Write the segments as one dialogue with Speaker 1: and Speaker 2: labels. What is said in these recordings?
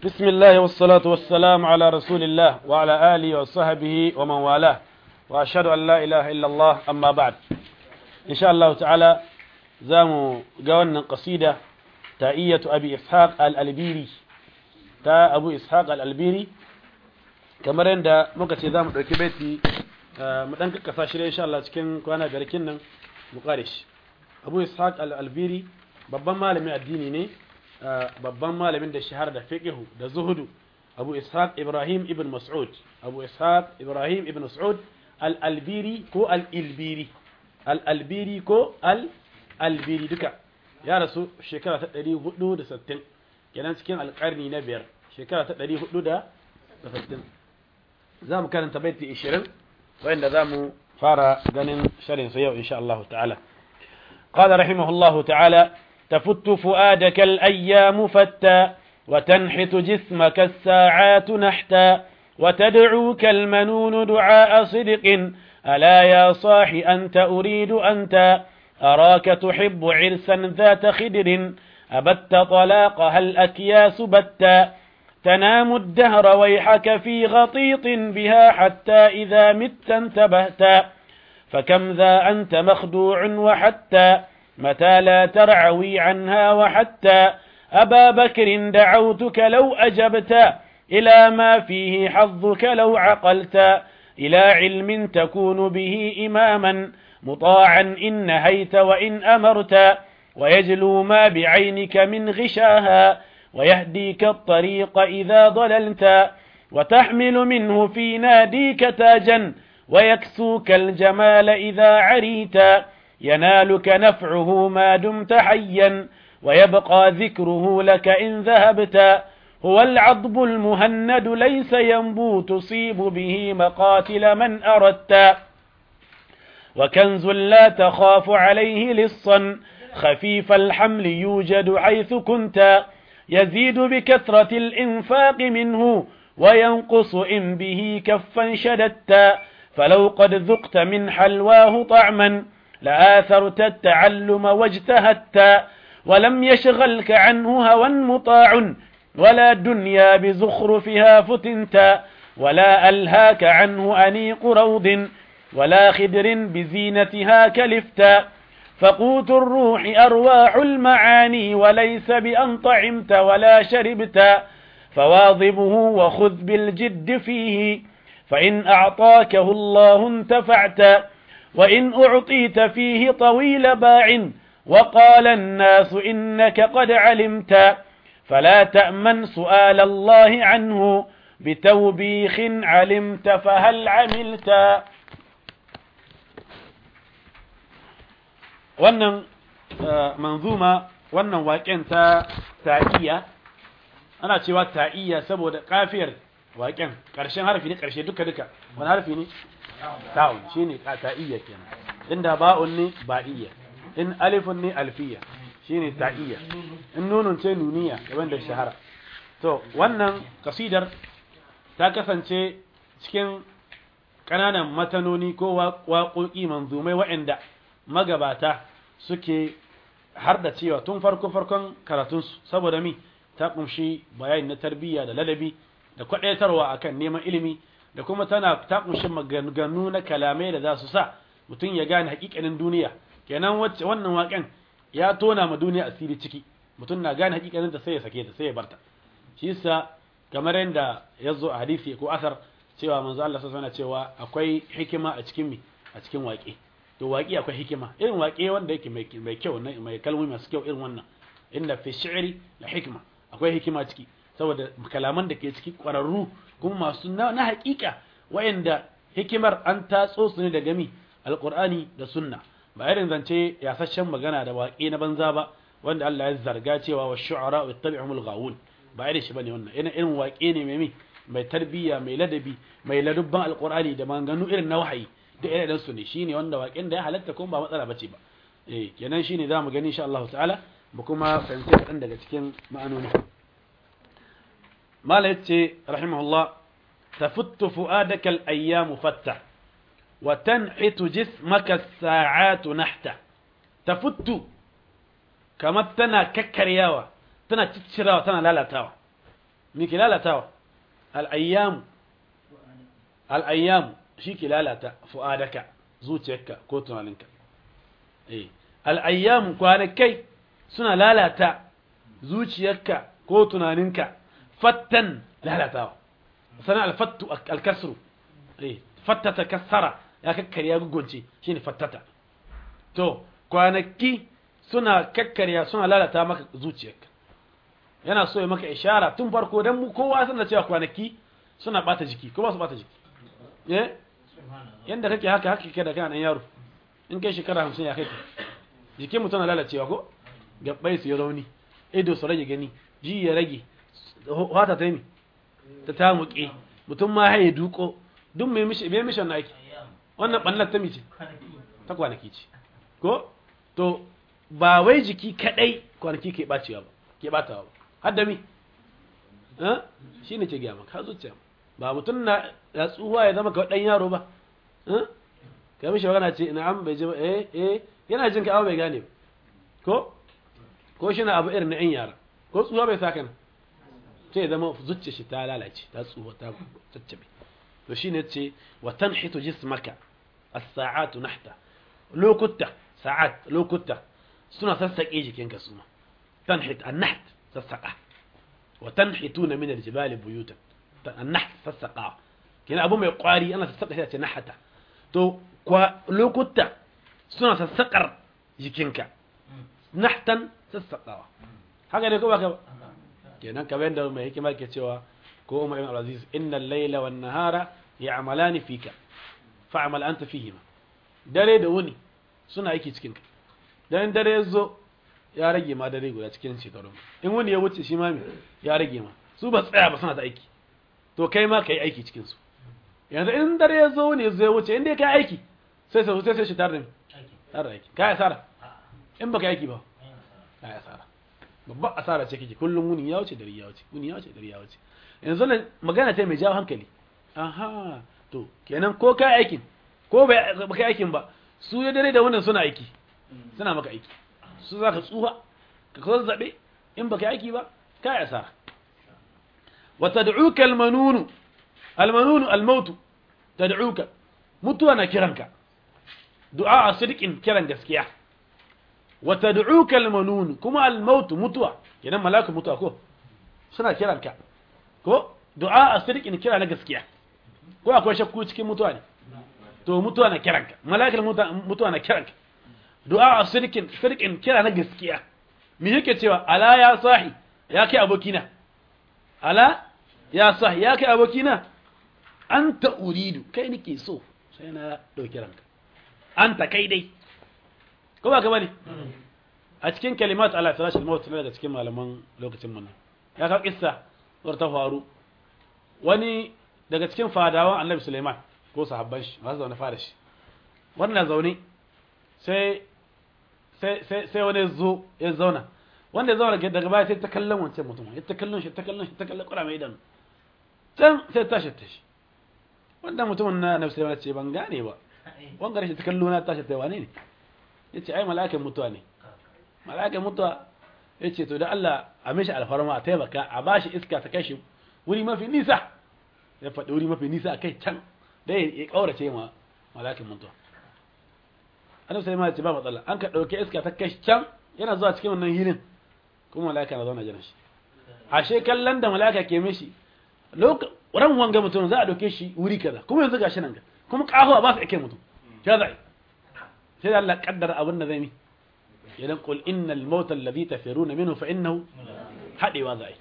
Speaker 1: بسم الله والصلاة والسلام على رسول الله وعلى آله وصحبه ومن والاه وأشهد أن لا إله إلا الله أما بعد إن شاء الله تعالى زامو قولنا قصيدة تائية أبي إسحاق الألبيري تا أبو إسحاق الألبيري kamar yadda muka ce za mu ɗauki baiti mu ɗan kakkasa shi insha Allah cikin kwana garkin nan mu ƙare shi Abu Ishaq al-Albiri babban malamin addini ne babban malamin da shahara da fiqhu da zuhudu Abu Ishaq Ibrahim ibn Mas'ud Abu Ishaq Ibrahim ibn Mas'ud al-Albiri ko al-Ilbiri al-Albiri ko al-Albiri duka ya rasu shekara ta 460 kenan cikin alƙarni na biyar shekara ta 460 za mu karanta baiti 20 wanda za mu fara ganin sharin su yau insha Allah ta'ala قال رحمه الله تعالى تفت فؤادك الأيام فتا وتنحت جسمك الساعات نحتا وتدعوك المنون دعاء صدق ألا يا صاح أنت أريد أنت أراك تحب عرسا ذات خدر أبت طلاقها الأكياس بتا تنام الدهر ويحك في غطيط بها حتى إذا مت انتبهت فكم ذا أنت مخدوع وحتى متى لا ترعوي عنها وحتى أبا بكر دعوتك لو أجبت إلى ما فيه حظك لو عقلت إلى علم تكون به إماما مطاعا إن نهيت وإن أمرت ويجلو ما بعينك من غشاها ويهديك الطريق إذا ضللت وتحمل منه في ناديك تاجا ويكسوك الجمال إذا عريت ينالك نفعه ما دمت حيا ويبقى ذكره لك إن ذهبت هو العضب المهند ليس ينبو تصيب به مقاتل من أردت وكنز لا تخاف عليه لصا خفيف الحمل يوجد حيث كنت يزيد بكثرة الإنفاق منه وينقص إن به كفا شددت فلو قد ذقت من حلواه طعما لآثرت التعلم واجتهدت ولم يشغلك عنه هوى مطاع ولا دنيا بزخرفها فتنت ولا ألهاك عنه أنيق روض ولا خدر بزينتها كلفت فقوت الروح أرواح المعاني وليس بأن طعمت ولا شربت فواظبه وخذ بالجد فيه فإن أعطاكه الله انتفعت وإن أعطيت فيه طويل باع وقال الناس إنك قد علمت فلا تأمن سؤال الله عنه بتوبيخ علمت فهل عملت wannan manzuma wannan waƙen ta ta'iyya ana cewa ta'iyya saboda kafiyar waƙen ƙarshen harfi ne ƙarshe duka duka wani harfi ne ta'un shine ta'iyya kenan inda ba'un ne ba'iyya in alifun ne alfiya shine ta'iyya in nunun ce nuniya gaban da shahara to wannan kasidar ta kasance cikin ƙananan matanoni ko waƙoƙi manzumai waɗanda magabata suke har da cewa tun farko farkon karatunsu saboda mi ta kunshi bayani na tarbiyya da ladabi da kwadaitarwa akan neman ilimi da kuma tana ta kunshi maganganu na kalamai da za su sa mutum ya gane hakikanin duniya kenan wacce wannan waken ya tona ma duniya asiri ciki mutum na gane hakikanin ta sai ya sake ta sai ya barta shi yasa kamar yadda ya zo a hadisi ko asar cewa manzo Allah sallallahu alaihi cewa akwai hikima a cikin mi a cikin waƙe to waƙe akwai hikima irin waƙe wanda yake mai kyau mai kalmomi masu kyau irin wannan inda fi shi'ri la hikma akwai hikima ciki saboda kalaman da ke ciki ƙwararru kuma masu na haƙiƙa wayanda hikimar an tatso su ne daga mi alƙur'ani da sunna ba irin zance yasasshen magana da waƙe na banza ba wanda Allah ya zarga cewa wa shu'ara wa tabi'umul ghawun ba irin shi bane wannan ina irin waƙe ne mai mai tarbiyya mai ladabi mai ladubban alƙur'ani da maganganu irin na wahayi da irin su ne shine wanda waƙen da ya halatta kuma ba matsala bace ba eh kenan shine zamu gani insha Allah ta'ala mu kuma fahimci kaɗan daga cikin ma'anoni mala yace rahimahullah tafuttu fu'adaka al-ayyamu fatta wa tanhitu jismaka as-sa'atu nahta tafuttu kamar tana kakkaryawa tana ciccirawa tana lalatawa me ke lalatawa al-ayyam al-ayyam shi ke lalata fu'adaka zuciyarka ko tunaninka eh al-ayyam kwanakai suna lalata zuciyarka ko tunaninka fattan lalatawa sana al-fattu al-kasru eh fattata kassara ya kakkarya gugunci shine fattata to kwanaki suna kakkarya suna lalata maka zuciyarka yana so ya maka ishara tun farko dan mu kowa san da cewa kwanaki suna bata jiki ko ba su bata jiki eh yanda kake haka haka kake da kana dan yaro in kai shekara 50 ya kai ka jikin mutum na lalacewa ko gabbai su yi rauni ido su rage gani ji ya rage wata ta yi ta tamuke mutum ma haye duko duk mai mishi bai mishi wannan aiki wannan ɓannar ta mice ta kwanaki ce ko to ba wai jiki kadai kwanaki ke bacewa ba ke batawa ba har da mi shi ne ke gaya maka zuciya ba mutum na ya tsuwa ya zama kawai ɗan yaro ba ka mishi magana ce ina an bai ji ba eh eh yana jin ka abu bai gane ba ko ko shi na abu irin na yan yara ko tsuwa bai sa kana sai ya zama zuciya shi ta lalace ta tsuwa ta caccabe to shine ce wa tanhitu jismaka as-sa'atu nahta lokuta sa'at lokuta suna sassake jikinka suma tanhit an-naht sassaka wa tanhituna min al-jibali buyutan an-naht sassaka kina abu mai kwari ana sassaka shi ce nahata to kwa lokuta suna sassakar jikinka nahtan sassakawa haka ne ko ba ka ba kenan kamar yadda mai hikima ke cewa ko Umar ibn Al-Aziz innal layla wan nahara ya'malani fika fa'mal anta fihima dare da wuni suna aiki cikin ka dan dare yazo ya rage ma dare guda cikin shekaru in wuni ya wuce shi ma me ya rage ma su ba tsaya ba suna ta aiki to kai ma kai aiki cikin su yanzu in dare yazo wuni yazo ya wuce in dai kai aiki sai sai sai shi tare da tare aiki kai asara in baka aiki ba kai asara babban asara ce kake kullum wuni ya wuce dare ya wuce wuni ya wuce dare ya wuce yanzu nan magana ta mai jawo hankali aha to kenan ko kai aikin ko ba kai aikin ba su ya dare da wannan suna aiki suna maka aiki su za ka tsuha ka kawo zaɓe in ba kai aiki ba kai asara wa tad'uka almanunu almanunu almautu tad'uka mutuwa na kiranka du'a sidqin kiran gaskiya wa tad'uka almanunu kuma almautu mutuwa kenan malaku mutuwa ko suna kiranka ko du'a a sirkin kira na gaskiya ko akwai shakku cikin mutuwa ne to mutuwa na kiranka malakal mutuwa na kiranka du'a a sirkin sirkin kira na gaskiya me yake cewa ala ya sahi ya kai abokina ala ya sahi ya kai abokina anta uridu kai nake so sai na dauki ranka anta kai dai ko ba ka bane a cikin kalimat ala firashil maut daga cikin malaman lokacin mun ya ka kissa war ta faru wani daga cikin fadawan annabi Suleiman ko sahabban shi masu zaune fada shi wannan zaune sai sai sai sai wani zo ya zauna wanda ya zauna daga baya sai ta kallon wancan mutum ya ta kallon shi ta kallon shi ta kallon kura mai idanu can sai ta tashi ta shi wannan mutumin na annabi Suleiman ce ban gane ba wanga rashin ta kallo na tashi ta wane ne yace ai mala'ikan mutuwa ne mala'ikan mutuwa yace to da Allah a mishi alfarma a taimaka a bashi iska ta kashi wuri mafi nisa ya faɗi wuri mafi nisa a kai can dai ya ƙaurace ma malakin mutuwa annabi sai ma ya ce ba matsala an ka ɗauke iska ta kai can yana zuwa cikin wannan hilin kuma malaka na zauna jiran shi ashe kallon da malaka ke mishi ran wanga mutum za a ɗauke shi wuri kaza kuma yanzu gashi nan ga kuma ƙaho ba su ake mutum ya za'i sai da Allah kaddara abin da zai mi idan qul innal mauta alladhi tafiruna minhu fa innahu hadewa za'i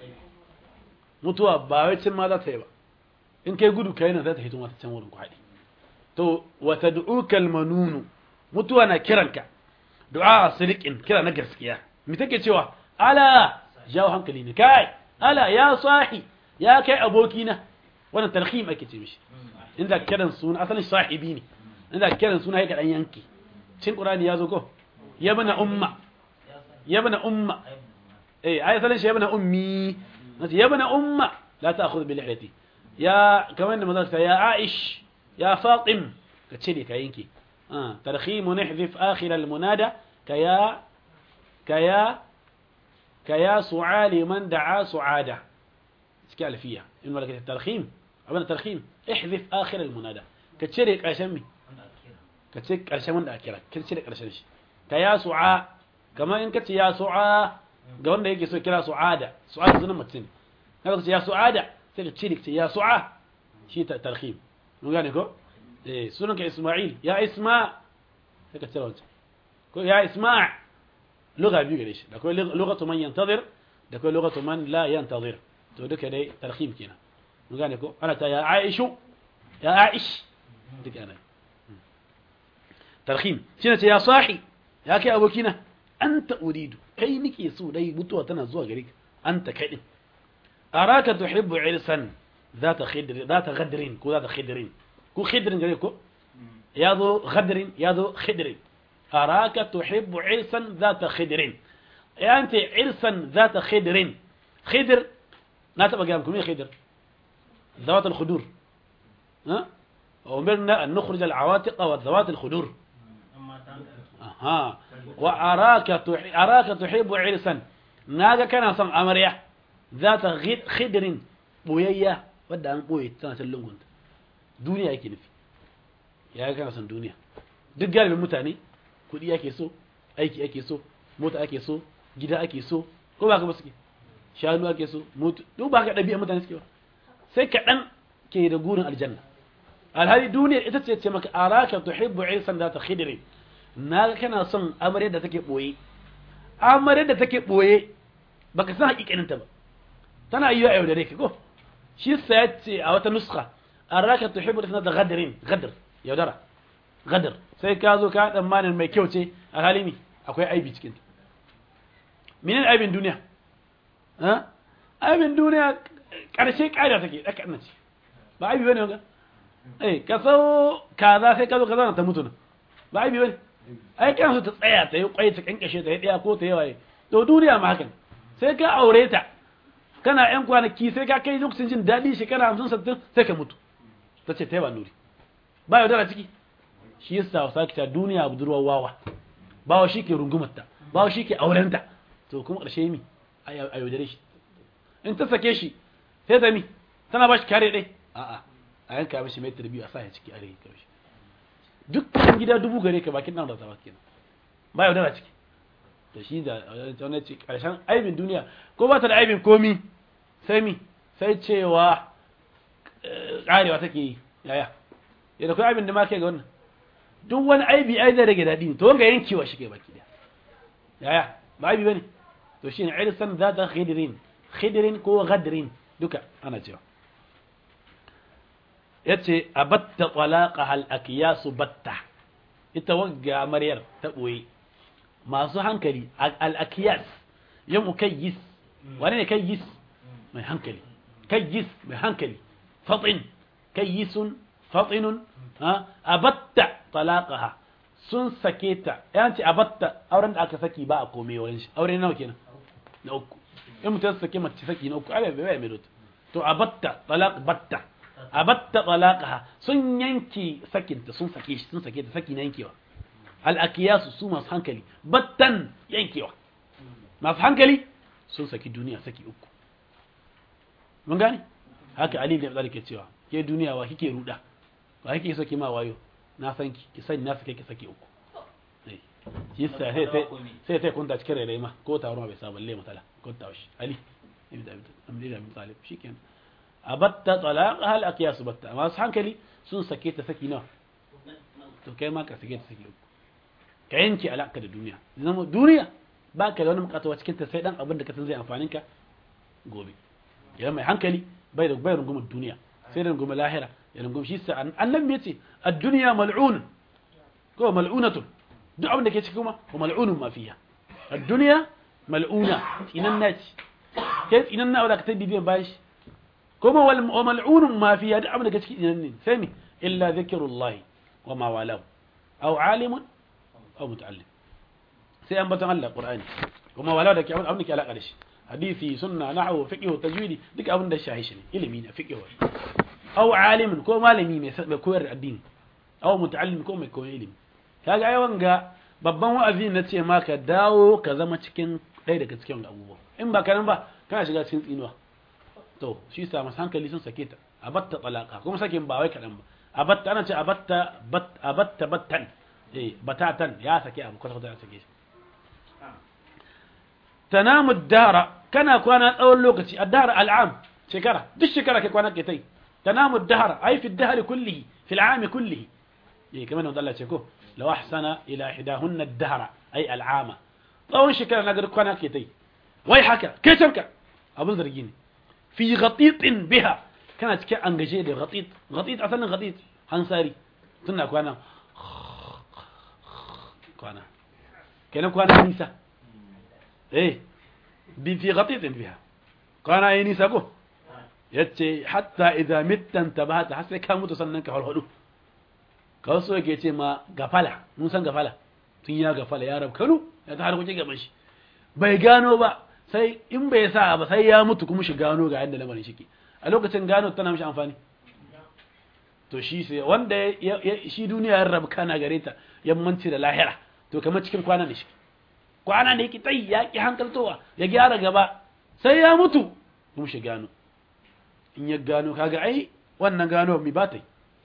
Speaker 1: mutuwa ba wai cin ma za ta yi ba in kai gudu kai nan za ta hito mata can wurin ku haɗe to wa tad'uka almanunu mutuwa na kiranka du'a siriqin kira na gaskiya me take cewa ala jawo hankali ne kai ala ya sahi ya kai abokina wannan tarhim ake ce mishi inda kiran suna asalin sahibi ne inda kiran suna yake dan yanki cin qur'ani ya zo ko yabna umma yabna umma eh ai asalin shi yabna ummi yabna umma la ta'khudh bi lihyati ya kaman da mazaka ya aish ya fatim ka ce ne ka yanke ah tarhim nahdhif akhir al munada kaya kaya kaya su'ali man da'a su'ada cikin alfiya in wala ka tarhim abin tarhim ihdif akhir al munada ka cire karshen mi ka ce karshen wanda aka kira ka cire karshen shi ka ya su'a kamar in ka ce ya su'a ga wanda yake so kira su'ada su'ada sunan mutum kaga ce ya su'ada sai ka cire ce ya su'a shi ta tarhim mun gane ko eh sunan ka isma'il ya isma sai ka cire wancan ko ya isma' lugha biyu gare shi da kai lughatu man yantazir da kai lughatu man la yantazir to duka dai tarhim kenan mun gane ko ana ta ya aishu ya aish duka ana tarhim shine ce ya sahi ya kai abokina anta uridu kai nike so dai mutuwa tana zuwa gare ka anta kai din araka tuhibbu irsan ذات خدر ذات غدر كو ذات خدر كو خدر gare ko yazo غدر yazo خدر أراك تحب عرسا ذات خدر أنت عرسا ذات خدر خدر لا تبقى قيامكم مين خدر ذوات الخدور ها أمرنا أن نخرج العواتق وذوات الخدور ها وأراك تح... أراك تحب عرسا ناجا كان صن أمريا ذات غد خدر بويا ودا أن بوي تنا تلون دنيا yake nufi ya kana son duniya duk galibin mutane kuɗi ake so aiki ake so mota ake so gida ake so ko ba ka ba suke shanu ake so moto duk ba ka ɗabi'a mutane suke ba sai kaɗan ke da gurin aljanna alhali duniyar ita ce ce maka araka tuhibbu irsan da ta khidri na ga kana son amarya da take boye amarya da take boye baka san hakikanin ta ba tana yiwa yau da rai ko shi sai ce a wata nuska araka tuhibbu irsan da ghadrin ghadr yaudara gadar sai ka zo ka tsammanin mai kyau ce a halimi akwai aibi cikin ta minin aibin duniya aibin duniya ƙarshe ƙa'ida take ɗaka annan ce ba aibi bane ga eh ka so kaza sai ka zo kaza ta mutu nan ba aibi bane ai kan su ta tsaya ta yi kwai ta kankashe ta yi ɗaya ko ta yi waye to duniya ma hakan sai ka aure ta kana yan kwanaki sai ka kai lokacin jin daɗi shekara hamsin sattin sai ka mutu ta ce ta yi ba nuri ba yaudara ciki shi yasa wasa kita duniya budurwar wawa bawa shi ke rungumarta bawa shi ke aurenta to kuma ƙarshe mi a yaudare shi in ta sake shi sai ta mi tana ba shi kare ɗai a'a a yanka mishi mai tarbiyu a sa ya ciki a rai ka mishi dukkan gida dubu gare ka bakin nan da zaba kenan ba yaudara ciki to shi da wani ce ƙarshen aibin duniya ko ba ta da aibin komi sai mi sai cewa ƙarewa take yi yaya yadda kai abin da ma kai ga wannan duk wani aibi ai zai rage daɗi to wanga yankewa shi kai baki da yaya ba aibi bane to shine irsan za ta khidrin khidrin ko ghadrin duka ana cewa yace abatta talaqaha al akyas batta ita wagga maryar ta boye masu hankali al akyas ya mukayyis wane ne kayyis mai hankali kayyis mai hankali fatin kayyisun fatinun abatta talaqaha sun sake ta yanci abatta auren da aka saki ba a kome wurin shi aure nawa kenan na uku in mutum sake mace saki na uku ai bai bai mai to abatta talaq batta abatta talaqaha sun yanki sakinta sun sake shi sun sake ta saki na yankewa al akiyasu su masu hankali battan yankewa masu hankali sun saki duniya saki uku mun gane haka ali ibn abi ke cewa ke duniya wa kike ruda ba kike so ki ma wayo na san ki ki sani na sake ki sake uku shi sai sai sai sai kun da cikin rere ma ko taro ma bai sa balle mutala ko ta shi ali ibn abi amri da talib shikenan abatta talaqaha al aqyas batta amma su hankali sun sake ta saki nawa to kai ma ka sake ta saki uku ka yanke alaka da duniya zama duniya ba ka da wani bukatawa cikin ta sai dan abin da ka san zai amfanin ka gobe idan mai hankali bai da bai rungumar duniya sai da rungumar lahira ya rungum shi sa annabi ya ce ad-dunya mal'un ko mal'unatun duk abin da ke cikin kuma wa mal'unun ma fiha ad-dunya mal'una tsinan naci kai tsinan na wadaka ta bibiyan bayan shi kuma wal wa mal'unun ma fiha duk abin da ke cikin tsinan ne sai mi illa zikrullahi wa ma walahu aw alimun aw muta'allim sai an batan Allah Qur'ani kuma wala da ke abin da ke alaka da shi hadisi sunna nahwu fiqh tajwidi duk abin da shahi shi ne ilimi ne fiqh aw alimin ko malami mai mai koyar da addini aw muta'allim ko mai koyar ilimi kaga ai wanga babban wa'azi na ce ma ka dawo ka zama cikin ɗaya daga cikin abubuwa in ba kanan ba kana shiga cikin tsinuwa to shi sa masu hankali sun sake ta abatta talaka kuma sakin ba wai kaɗan ba abatta ana ce abatta abatta battan eh batatan ya sake abu kwata kwata ya sake shi tanamu dara kana kwana tsawon lokaci addahar al'am shekara duk shekara kai kwana ke tai tanamu dahar ai fi dahari kullihi fi al'am kullihi eh kamar da Allah ce ko law ahsana ila hidahunna ad-dahra ai al'ama tsawon shekara na ga kwana ke tai wai haka kai canka abun zargi ne fi ghatitin biha kana cikin an gaje da ghatit ghatit asalin ghatit hansari tunna kwana kwana kenan kwana nisa eh bi fi ghatitin biha kwana yi nisa ko yace hatta idza mittan tabata har sai ka mutu sannan ka halhudu kawai so yake ce ma gafala mun san gafala tun ya gafala ya rab kanu ya ta harkoki gaban shi bai gano ba sai in bai sa ba sai ya mutu kuma shi gano ga yadda lamarin shi ke a lokacin gano tana mishi amfani to shi sai wanda shi duniya ya rabu kana gare ta yammanci da lahira to kamar cikin kwana ne shi kwana ne ki tsayi ya ki hankaltowa ya gyara gaba sai ya mutu kuma shi gano in ya gano kaga ai wannan gano mi ba ta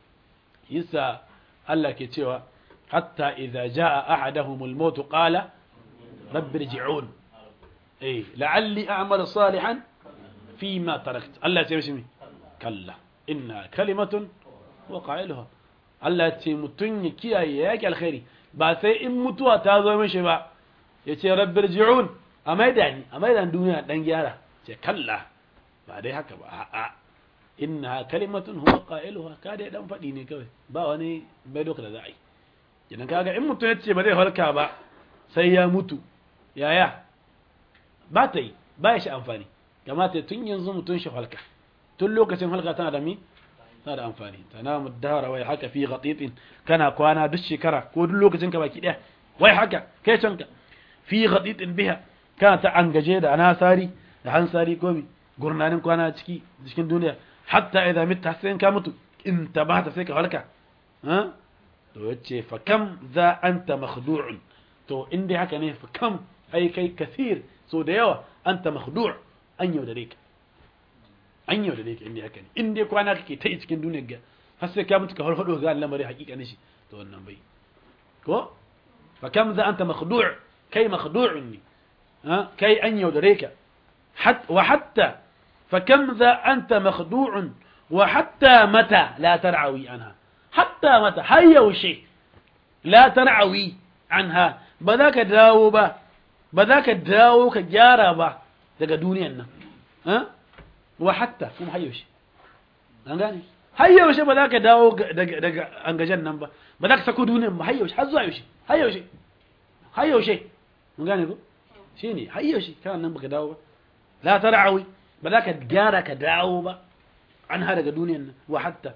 Speaker 1: yasa Allah ke cewa hatta idza jaa ahaduhumul maut qala rabbi irji'un eh la'alli a'malu salihan fima tarakt Allah ya ce mishi kalla inna kalimatun wa qailuha Allah ya ce mutun ya kiyaye yake alkhairi ba sai in mutuwa ta zo mishi ba ya ce rabbi irji'un a maida ni a maida duniya dan gyara ce kalla ba dai haka ba a'a inna kalimatun huwa qailuha ka dai dan fadi ne kawai ba wani bai doka da za a yi idan kaga in mutum ya ce ba zai halka ba sai ya mutu yaya ba ta yi ba ya shi amfani kamata tun yanzu mutum shi halka tun lokacin halka tana da mi tana da amfani tanamu dahara wai haka fi ghatitin kana kwana duk shekara ko duk lokacin ka baki daya wai haka kai canka fi ghatitin biha kana ta angaje da anasari da hansari komi gurnanin kwana ciki cikin duniya hatta idan mitta sai ka mutu in tabata sai ka halka ha to yace fa kam za anta makhdu'un to in dai haka ne fa kam ai kai kathir so da yawa anta makhdu' an yaudare ka an yaudare ka in dai haka ne in dai kwana kake ta cikin duniyar ga har sai ka mutu ka farfado ga lamari hakika ne shi to wannan bai ko fa kam za anta makhdu' kai makhdu'un ne ha kai an yaudare ka wa hatta فكم ذا أنت مخدوع وحتى متى لا ترعوي عنها حتى متى هيا وشي لا ترعوي عنها بذاك داو با بذاك داو كجارة با daga duniyan nan ha wa hatta kuma hayyaushe an gane hayyaushe ba za ka dawo daga angajen nan ba ba za ka sako duniyan ba hayyaushe har zuwa yaushe hayyaushe hayyaushe mun gane ko shine hayyaushe kana nan baka dawo ba la tar'awi ba za ka gyara ka dawo ba an ha daga duniyan nan wa hatta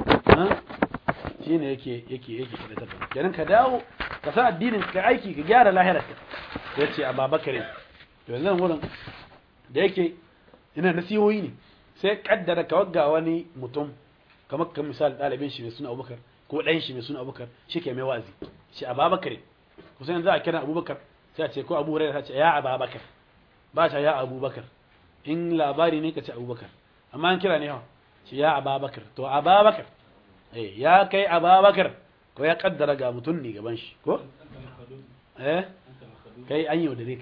Speaker 1: shi ne yake yake yake kadatar kenan ka dawo ka sa addinin ka aiki ka gyara lahirarka ya ce a babakarin to yanzu wurin da yake ina nasihohi ne sai kaddara ka wagga wani mutum kamar kan misali ɗalibin shi mai suna abubakar ko ɗan shi mai suna abubakar shi ke mai wazi shi a babakarin kusan yanzu a kira abubakar sai a ce ko abu hurairah ce ya ababakar ba ta ya abubakar in labari ne ka ce abubakar amma an kira ne hawa shi ya ababakar to ababakar eh ya kai ababakar ko ya kaddara ga mutum ne gaban shi ko eh kai an yau da rika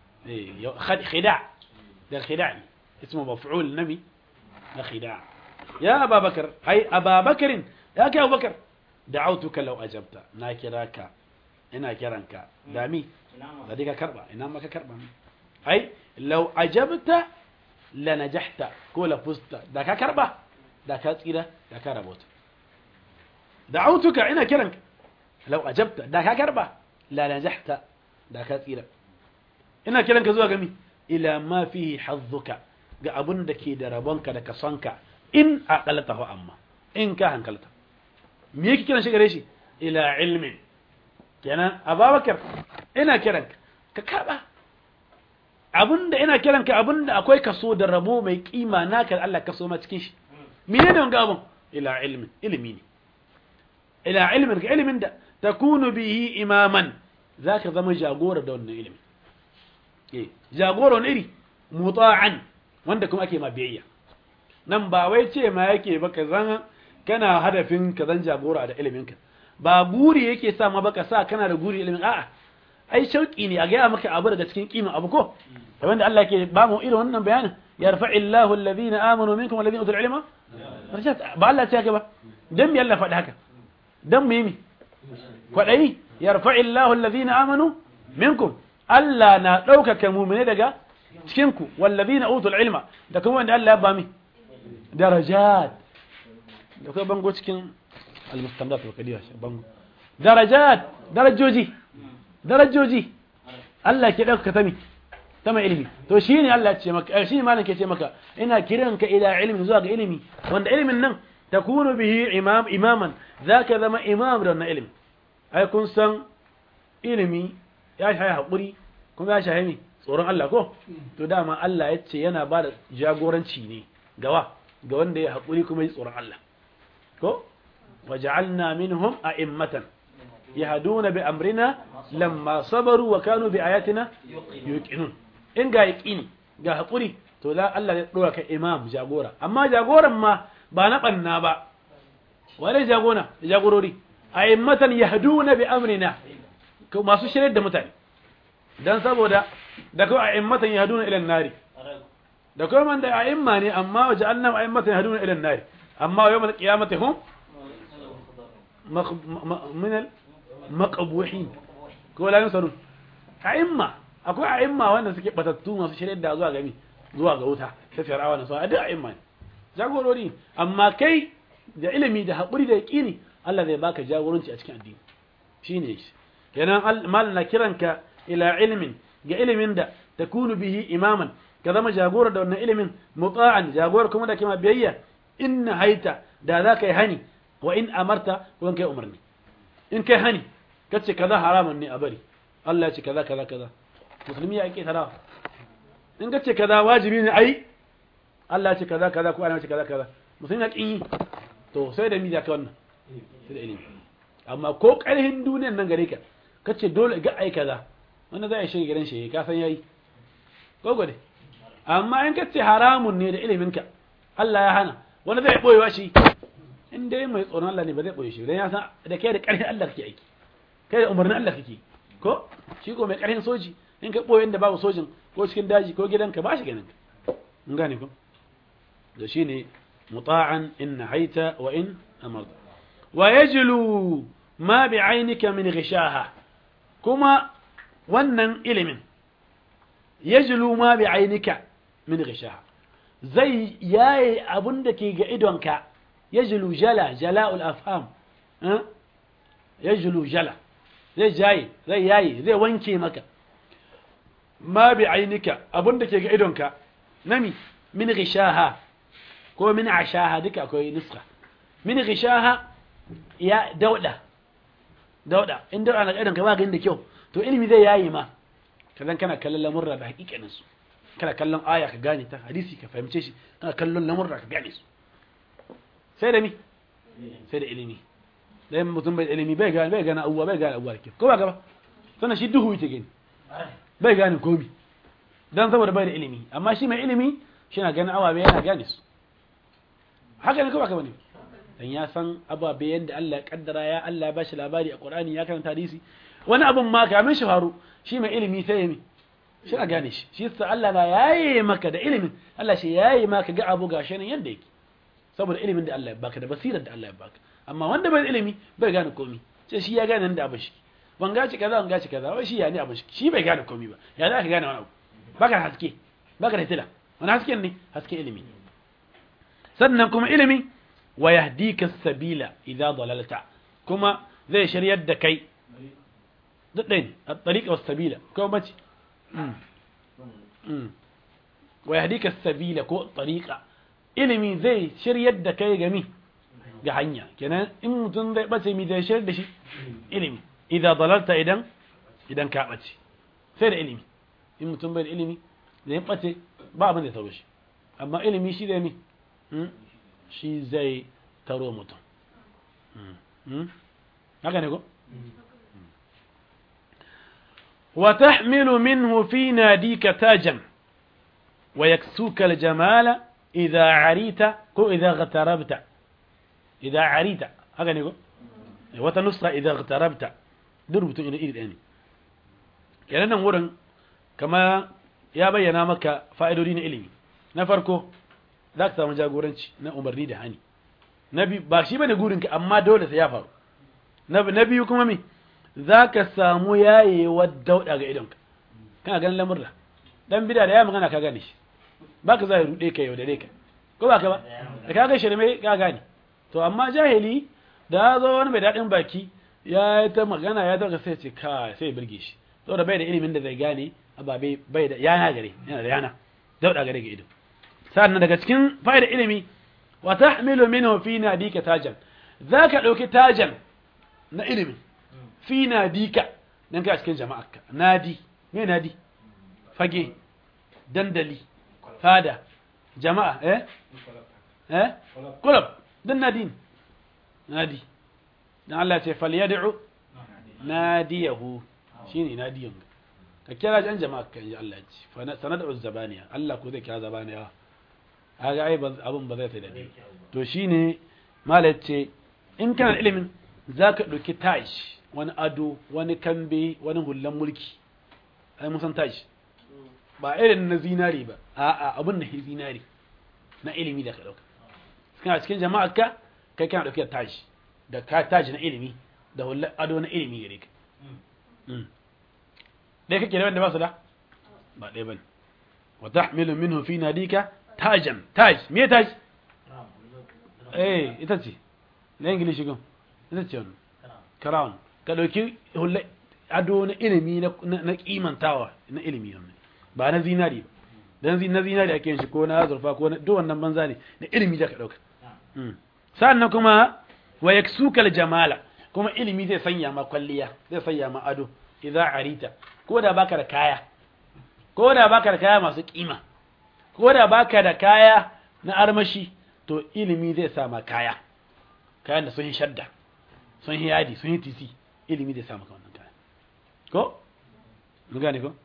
Speaker 1: eh khida da khida ne ismu maf'ul nabi da khida ya ababakar ai ababakarin ya kai abubakar da'autuka law ajabta na kiraka ina kiranka dami da dika karba ina maka karba ai law ajabta la najahta ko la fusta da ka karba da ka tsira da ka rabota da'autuka ina kiranka law ajabta da ka karba la najahta da ka tsira ina kiranka zuwa gami ila ma fihi hazzuka ga abun da ke da rabonka da kasonka in aqaltahu amma in ka hankalta me yake kiran shi gare shi ila ilmin kenan ababakar ina kiranka ka karba abinda ina kiranka abinda akwai kaso da rabo mai kima naka Allah kaso ma cikin shi menene wanga abun ila ilmin ilimi ne ila ilmin ga ilimin da takunu bihi imaman zaka zama jagora da wannan ilimi eh jagora ne iri muta'an wanda kuma ake ma biyayya nan ba wai ce ma yake ba ka zan kana hadafin ka zan jagora da iliminka ba guri yake sa ma baka sa kana da guri ilimin a'a ai shauki ne a gaya maka abu daga cikin kimin abu ko da wanda Allah ke ba mu irin wannan bayanin yarfa'illahu alladhina amanu minkum walladhina utul ilma ba Allah ce haka ba dan me Allah faɗi haka dan me mi kwadayi yarfa'illahu alladhina amanu minkum Allah na ɗaukaka mu'mine daga cikin ku walladhina utul ilma da kuma wanda Allah ya ba mi darajat da kuma bango cikin al-mustamdat wa kadiya bango darajat darajoji darajoji Allah ke ɗauka ta mi ta mai ilimi to shi ne Allah ce maka shi ne malam ke ce maka ina kiranka ila ilimi zuwa ga ilimi wanda ilimin nan takunu bihi imam imaman zaka zama imam da wannan ilimi ai kun san ilimi ya shahi hakuri kuma ya shahi tsoron Allah ko to dama Allah ya ce yana ba da jagoranci ne gawa ga wanda ya hakuri kuma ya tsoron Allah ko waja'alna minhum a'immatan yahduna bi amrina lamma sabaru wa kanu bi ayatina yuqinun in ga yaqini ga hakuri to la Allah ya dora ka imam jagora amma jagoran ma ba na banna ba wale jagona jagorori a'immatan yahduna bi amrina ko masu shirye da mutane dan saboda da ko a'immatan yahduna ila an-nari da ko man da a'imma ne amma waja'alna a'immatan yahduna ila an-nari amma yawm al-qiyamati hum min al-maqbuhin ko la yusarun a'imma akwai a'imma wanda suke batattu masu shirye da zuwa gami zuwa ga wuta sai fir'awa na sauran duk a'imma ne jagorori amma kai da ilimi da haƙuri da yaƙini Allah zai baka jagoranci a cikin addini shine shi kenan mal na kiranka ila ilmin ga ilimin da takunu bihi imaman ka zama jagora da wannan ilimin muta'an jagora kuma da kima biyayya in haita da za ka yi hani wa in amarta ko kai umarni in kai hani kace kaza haramun ne a bari Allah ya ce kaza kaza kaza musulmi ya ake tarawa in kace kaza wajibi ne ai Allah ya ce kaza kaza ko ana ce kaza kaza musulmi ya kin yi to sai da mi da ka wannan sai da ilimi amma ko karhin duniyar nan gare ka kace dole ga ai kaza wanda zai shiga gidan shi ka san yayi ko gode amma in kace haramun ne da ilimin ka Allah ya hana wanda zai boyewa shi in dai mai tsoron Allah ne ba zai boye shi dan ya san da kai da karhin Allah kake aiki kai da umarnin Allah kake ko shi ko mai karhin soji in ka boye inda babu sojin ko cikin daji ko gidanka ba shi ganin ka mun gane ko da shine muta'an in nahaita wa in amarta wa yajlu ma bi'ainika min ghishaha kuma wannan ilimin yajlu ma bi'ainika min ghishaha zai yayi abun da ke ga idonka yajlu jala jala'ul afham yajlu jala zai jayi zai yayi zai wanke maka ma bi'ainika abun da ke ga idonka nami min ghishaha ko min ashaha duka akwai nuska min ghishaha ya dauda dauda in dauda na idan ka ba ganin da kyau to ilimi zai yayi ma kazan kana kallon lamurra da hakikanin su kana kallon aya ka gane ta hadisi ka fahimce shi kana kallon lamurra ka gane su sai da mi sai da ilimi dan mutum bai ilimi bai gane bai gane abuwa bai gane abuwa ke ko ba gaba sannan shi duhu yake gani bai gane komi dan saboda bai da ilimi amma shi mai ilimi shi na ganin awabe yana gane su haka ne ko ba ka bane dan ya san ababe yanda Allah ya kaddara ya Allah ya bashi labari a Qur'ani ya karanta hadisi wani abun ma kamin shi faru shi mai ilimi sai mi shi a gane shi shi yasa Allah na yaye maka da ilimin Allah shi yaye maka ga abu gashi nan yanda yake saboda ilimin da Allah ya baka da basirar da Allah ya baka amma wanda bai ilimi bai gane komai sai shi ya gane nan da abin shi wanga ci kaza wanga ci kaza wai shi ya ne abin shi shi bai gane komai ba ya za ka gane wani abu baka haske baka da hitila wani hasken ne haske ilimi sannan kuma ilimi wa yahdika sabila idza dalalta kuma zai shiryar da kai duk ɗin at-tariqa was-sabila ko bace wa yahdika sabila ko tariqa ilimi zai shiryar da kai ga mi ga hanya kenan in mutum zai bace mi zai shiryar da shi ilimi idza dalalta idan idan ka bace sai da ilimi in mutum bai da ilimi zai bace ba abin da tauro shi amma ilimi shi zai mi shi zai taro mutum haka ne ko وتحمل منه في ناديك تاجا ويكسوك الجمال idza arita ko idza ghatarabta idza arita haka ne ko wata nuska idza ghatarabta duk rubutun iri iri ɗaya ne kenan nan wurin kama ya bayyana maka fa'idodi na ilimi na farko za ka samu jagoranci na umarni da hani na biyu ba shi bane gurinka amma dole sai ya faru na biyu kuma me za ka samu yayewar dauɗa ga idonka kana ganin lamurra dan bida da ya magana ka gane shi ba ka za ya ruɗe ka yau da ka ko ba ka ba da ka ga shirme ka gane to amma jahili da ya zo wani mai daɗin baki ya yi ta magana ya dauka sai ce ka sai birge shi saboda bai da ilimin da zai gane ababe bai da yana gare yana da yana dauɗa gare ga ido sannan daga cikin fa'ida ilimi wa tahmilu minhu fi nadika tajan zaka dauki tajan na ilimi fi nadika dan ka cikin jama'arka nadi me nadi fage dandali fada jama'a eh eh kulab dan nadin nadi dan Allah ya ce falyad'u nadiyahu shine nadiyan ka kira jan jama'a kan ji Allah ya ce sanad'u zabaniya Allah ko zai kira zabaniya kaga ai abin ba zai sai da to shine malai ce in kana ilimin zaka dauki tash wani ado wani kambe wani hullan mulki ai mun san tash ba irin na zinari ba a'a abin na zinari na ilimi da ka dauka kana cikin jama'ar ka kai kana dauke da tash da ka tash na ilimi da hullan ado na ilimi gare ka dai kake da wanda ba su da ba dai bane wa tahmilu minhu fi nadika tajan taj me taj eh ita ce na ingilishi gun ita ce wannan crown ka dauki hulle ado na ilimi na kimantawa na ilimi wannan ba na zinari ba dan na zinari ake yin shi ko na zurfa ko na duk wannan banza ne na ilimi da ka dauka sannan kuma wa yaksukal jamala kuma ilimi zai sanya ma kwalliya zai sanya ma ado idza arita ko da baka da kaya ko da baka da kaya masu kima ko da baka da kaya na armashi to ilimi zai sama kaya kayan da sun yi shadda sun yi yadi sun yi tisi ilimi zai sama wannan kaya ko mu gane ko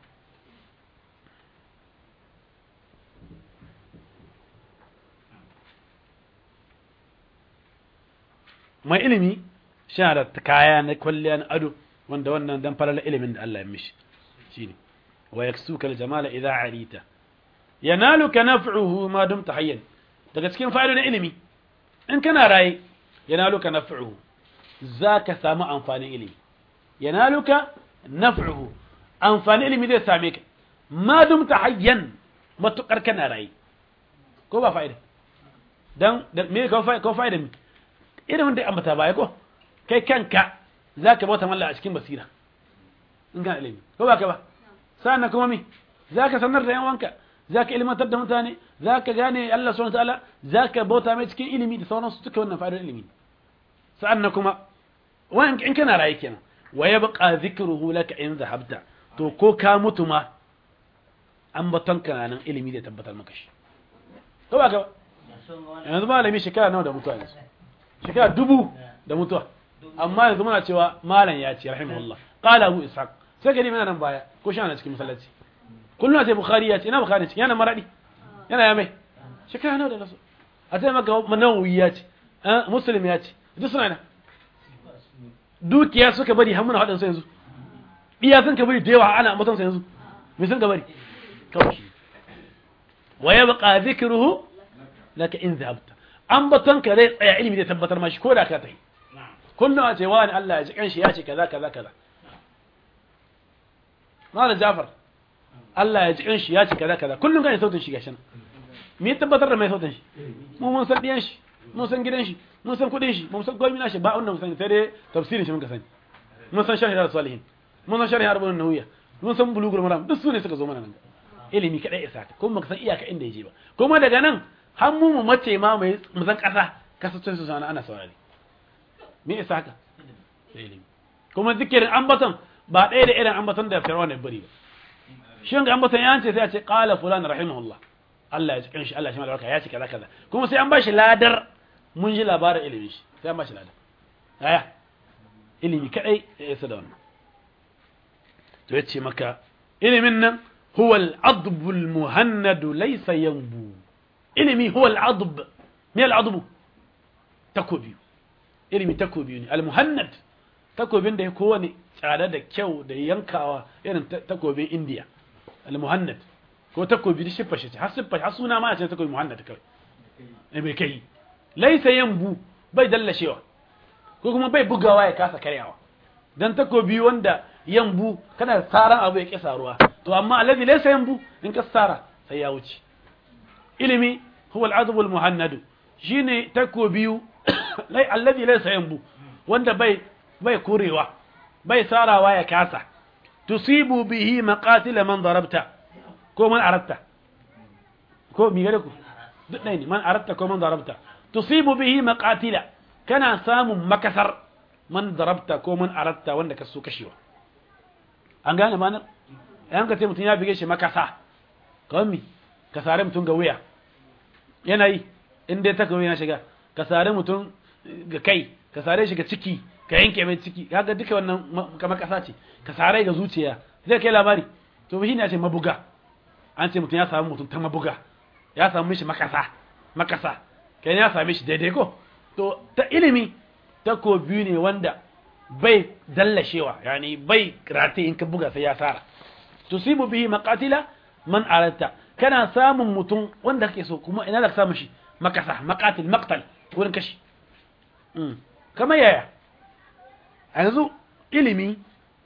Speaker 1: mai ilimi sha da kaya na kwalliya na ado wanda wannan dan falala ilimin da Allah ya mishi shine wa yaksuka al-jamala idha arita yanaluka naf'uhu ma dumta hayyan daga cikin fa'idodin ilimi in kana raye yanaluka naf'uhu zaka samu amfanin ilimi yanaluka naf'uhu amfanin ilimi zai same ka ma dumta hayyan matukar kana raye ko ba fa'ida dan me ko fa'ida ko fa'ida irin da ambata baya ko kai kanka zaka bauta malla a cikin basira in kana ilimi ko ba ka ba sannan kuma me zaka sanar da yan wanka zaka ilmantar da mutane zaka gane Allah subhanahu wataala zaka bauta mai cikin ilimi da sauransu duka wannan fa'idar ilimi sa'annan kuma wani in kana raye kenan wa yabqa dhikruhu laka in zahabta to ko ka mutu ma an baton kana nan ilimi da tabbatar maka shi ko ba ka yanzu malami shekara nawa da mutuwa yanzu shekara dubu da mutuwa amma yanzu muna cewa malam ya ce rahimahullah qala abu ishaq sai gani mana nan baya ko shi ana cikin masallaci kullum sai bukhari ya ce ina bukhari cikin yana maradi yana ya mai shekara nawa da rasu a sai maka manawi ya ce muslim ya ce duk suna na dukiya suka bari har muna haɗin su yanzu iya sun ka bari da yawa ana ambaton su yanzu me sun ka bari kawai wa yabqa dhikruhu laka in zahabta ambaton ka zai tsaya ilimi da tabbatar mashi ko da ka tafi kullum a ce wani Allah ya ji kanshi ya ce kaza kaza kaza malam Jafar Allah ya ji kanshi ya ce kaza kaza kullum kan sautin shi gashin me ya tabbatar da mai sautin shi mu mun san diyan shi mun san gidan shi mun san kudin shi mun san komai nashi ba wannan mun san sai dai tafsirin shi mun ka sani mun san sharhi salihin mun san sharhi arba'un nawiya mun san bulugul maram duk su ne suka zo mana nan ilimi kadai isa ka kuma ka san iyaka inda yaje ba kuma daga nan har mu mu mace ma mai mu san kasa kasance su sana ana saurari me isa ka ilimi kuma zikirin ambaton ba ɗaya da irin ambaton da fir'aun ya bari ba shin ga ambaton ya ce sai a ce qala fulan rahimahullah Allah ya ji kanshi Allah shi malaka ya ce kaza kaza kuma sai an bashi ladar mun ji labarin ilimi shi sai an bashi ladar aya ilimi kadai ya isa da wannan to yace maka ilimin nan huwa al-adb al-muhannad laysa yanbu ilimi huwa al'adub me al'adubu takobi ilimi takobi ne al-muhannad takobin da ya kowane tsada da kyau da yankawa irin takobin indiya al-muhannad ko takobi da shiffa shi har shiffa har suna ma ce takobi muhannad kawai eh bai kai laisa yambu bai dallashewa ko kuma bai bugawa ya kasa karyawa dan takobi wanda yambu kana tsaran abu ya kisa ruwa to amma alladhi laysa yambu in ka tsara sai ya wuce ilimi huwa al-adab al-muhannad shine takobi lai alladhi laysa yambu wanda bai bai kurewa bai sarawa ya kasa tusibu bihi maqatil man darabta ko man aratta ko mi gare ku duk ɗaya ne man aratta ko man darabta tusibu bihi maqatila kana samun makasar man darabta ko man aratta wanda ka so kashewa an gane manar yan ka ce mutum ya bige shi makasa kawai mi ka sare mutum ga wuya yanayi in dai ta kawai na shiga ka sare mutum ga kai ka sare shi ga ciki ka yanke mai ciki kaga duka wannan kamar kasa ce ka sare ga zuciya zai kai labari to shi ne a ce mabuga an ce mutum ya samu mutum ta mabuga ya samu mishi makasa makasa kai ya same shi daidai ko to ta ilimi ta ko biyu ne wanda bai dallashewa yani bai rate in ka buga sai ya sara tusibu bihi maqatila man aratta kana samun mutum wanda kake so kuma ina da samu shi makasa maqatil maqtal wurin kashi kamar yaya a yanzu ilimi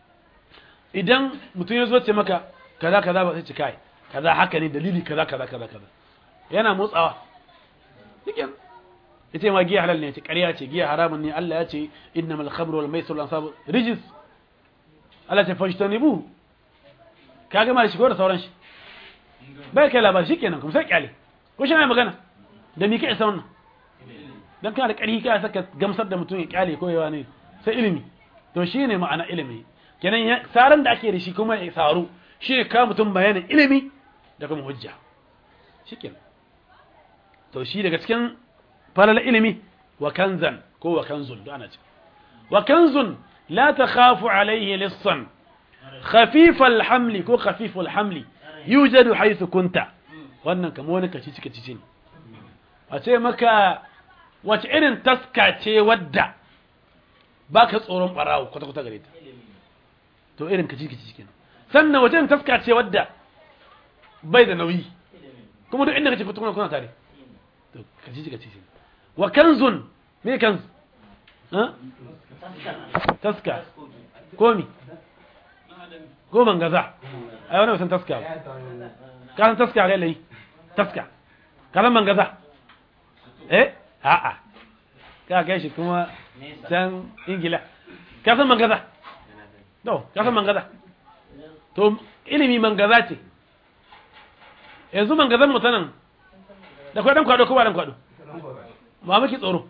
Speaker 1: idan mutum ya zo ce maka kaza kaza ba sai ci kai kaza haka ne dalili kaza kaza kaza kaza yana motsawa cikin ita ma giya halal ne ce ƙarya ce giya haramun ne Allah ya ce innamal khamru wal maisir wal ansab rijis Allah ta fajtanibu ka ga shi ko da sauran shi bai kai labari shikenan kuma sai kyale ko shi ne magana da mi kai sa wannan dan kana da ƙarfi ka saka gamsar da mutum ya kyale ko yawa ne sai ilimi to shine ma'ana ilimi kenan saran da ake da shi kuma ya saru shi ne ka mutum bayanin ilimi da kuma hujja shikenan to shi daga cikin falal ilimi wa kanzan ko wa kanzun da ana ce wa kanzun la takhafu alayhi lissan khafif alhamli ko khafif alhamli yujadu haythu kunta wannan kamar wani kaci cika cici ne a ce maka wace irin taska ce wadda baka tsoron barawo kwata kwata gare ta to irin kaci cici kenan sannan wace irin taska ce wadda bai da nauyi kuma duk inda kace fito kuna tare to kaci cika cici wa kanzun me kanz ha taska komi ko mangaza ai wani san taska ka san taska ga lai taska ka san mangaza eh a'a ka kai shi kuma can ingila ka san mangaza to ka san mangaza to ilimi mangaza ce yanzu mangazan mutanen da kwa dan kwado ko ba dan kwado ma miki tsoro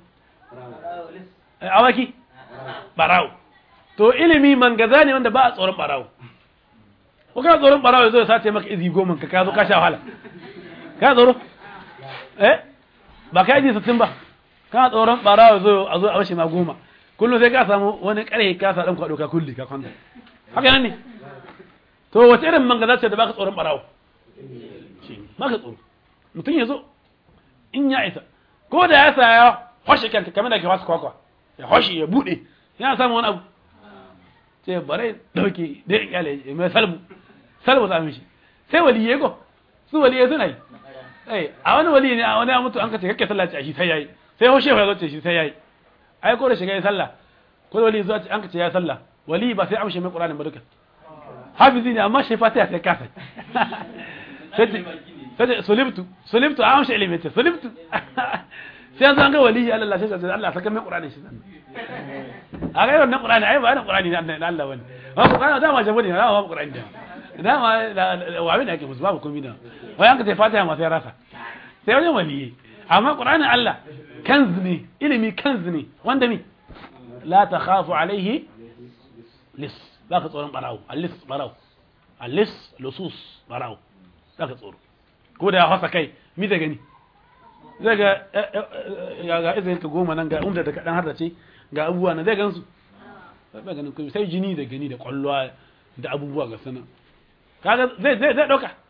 Speaker 1: awaki barawo to ilimi mangaza ne wanda ba a tsoron barawo ko kana tsoron barawo yazo ya sace maka izi goma ka ka zo ka sha wahala ka tsoro eh ba ka izi sittin ba kana tsoron barawo yazo a zo a bashi ma goma kullum sai ka samu wani kare ka sa dan kwado ka kulli ka kwanta haka nan ne to wace irin mangaza ce da baka tsoron barawo shi baka tsoro mutum yazo in ya isa ko da ya saya hoshe kanka kamar da ke wasu kwakwa ya hoshe ya bude yana samun wani abu sai bare dauke da kyale mai salbu salbu ta mishi sai waliye go su waliye suna yi eh a wani wali ne a wani ya mutu an kace kake sallah a shi sai yayi sai hoshe ya zo shi sai yayi ai ko da shiga yi sallah ko wali zuwa an kace ya sallah wali ba sai amshe mai qur'ani ba duka hafizi ne amma shi fatiha sai kasa sai sai sulibtu sulibtu a amshe ilimi ce sulibtu sai yanzu an ga wali Allah sai sai Allah saka mai qur'ani shi sannan a ga wannan qur'ani ai ba na qur'ani na Allah bane ba qur'ani da ma jabo ne ba qur'ani da da ma wa abin da yake musu babu komai da wai an ka sai fatiha ma sai rasa sai wajen waliyi amma qur'anin Allah kanz ne ilimi kanz ne wanda mi la takhafu alaihi lis ba ka tsoron barawo alis barawo alis lusus barawo ba ka tsoro ko da ya fasa kai mi da gani zai ga ga izinin ka goma nan ga umda da kaɗan har da ce ga abubuwa na zai gansu ba ganin kuma sai jini da gani da kwallowa da abubuwa ga sanan kaga zai zai zai dauka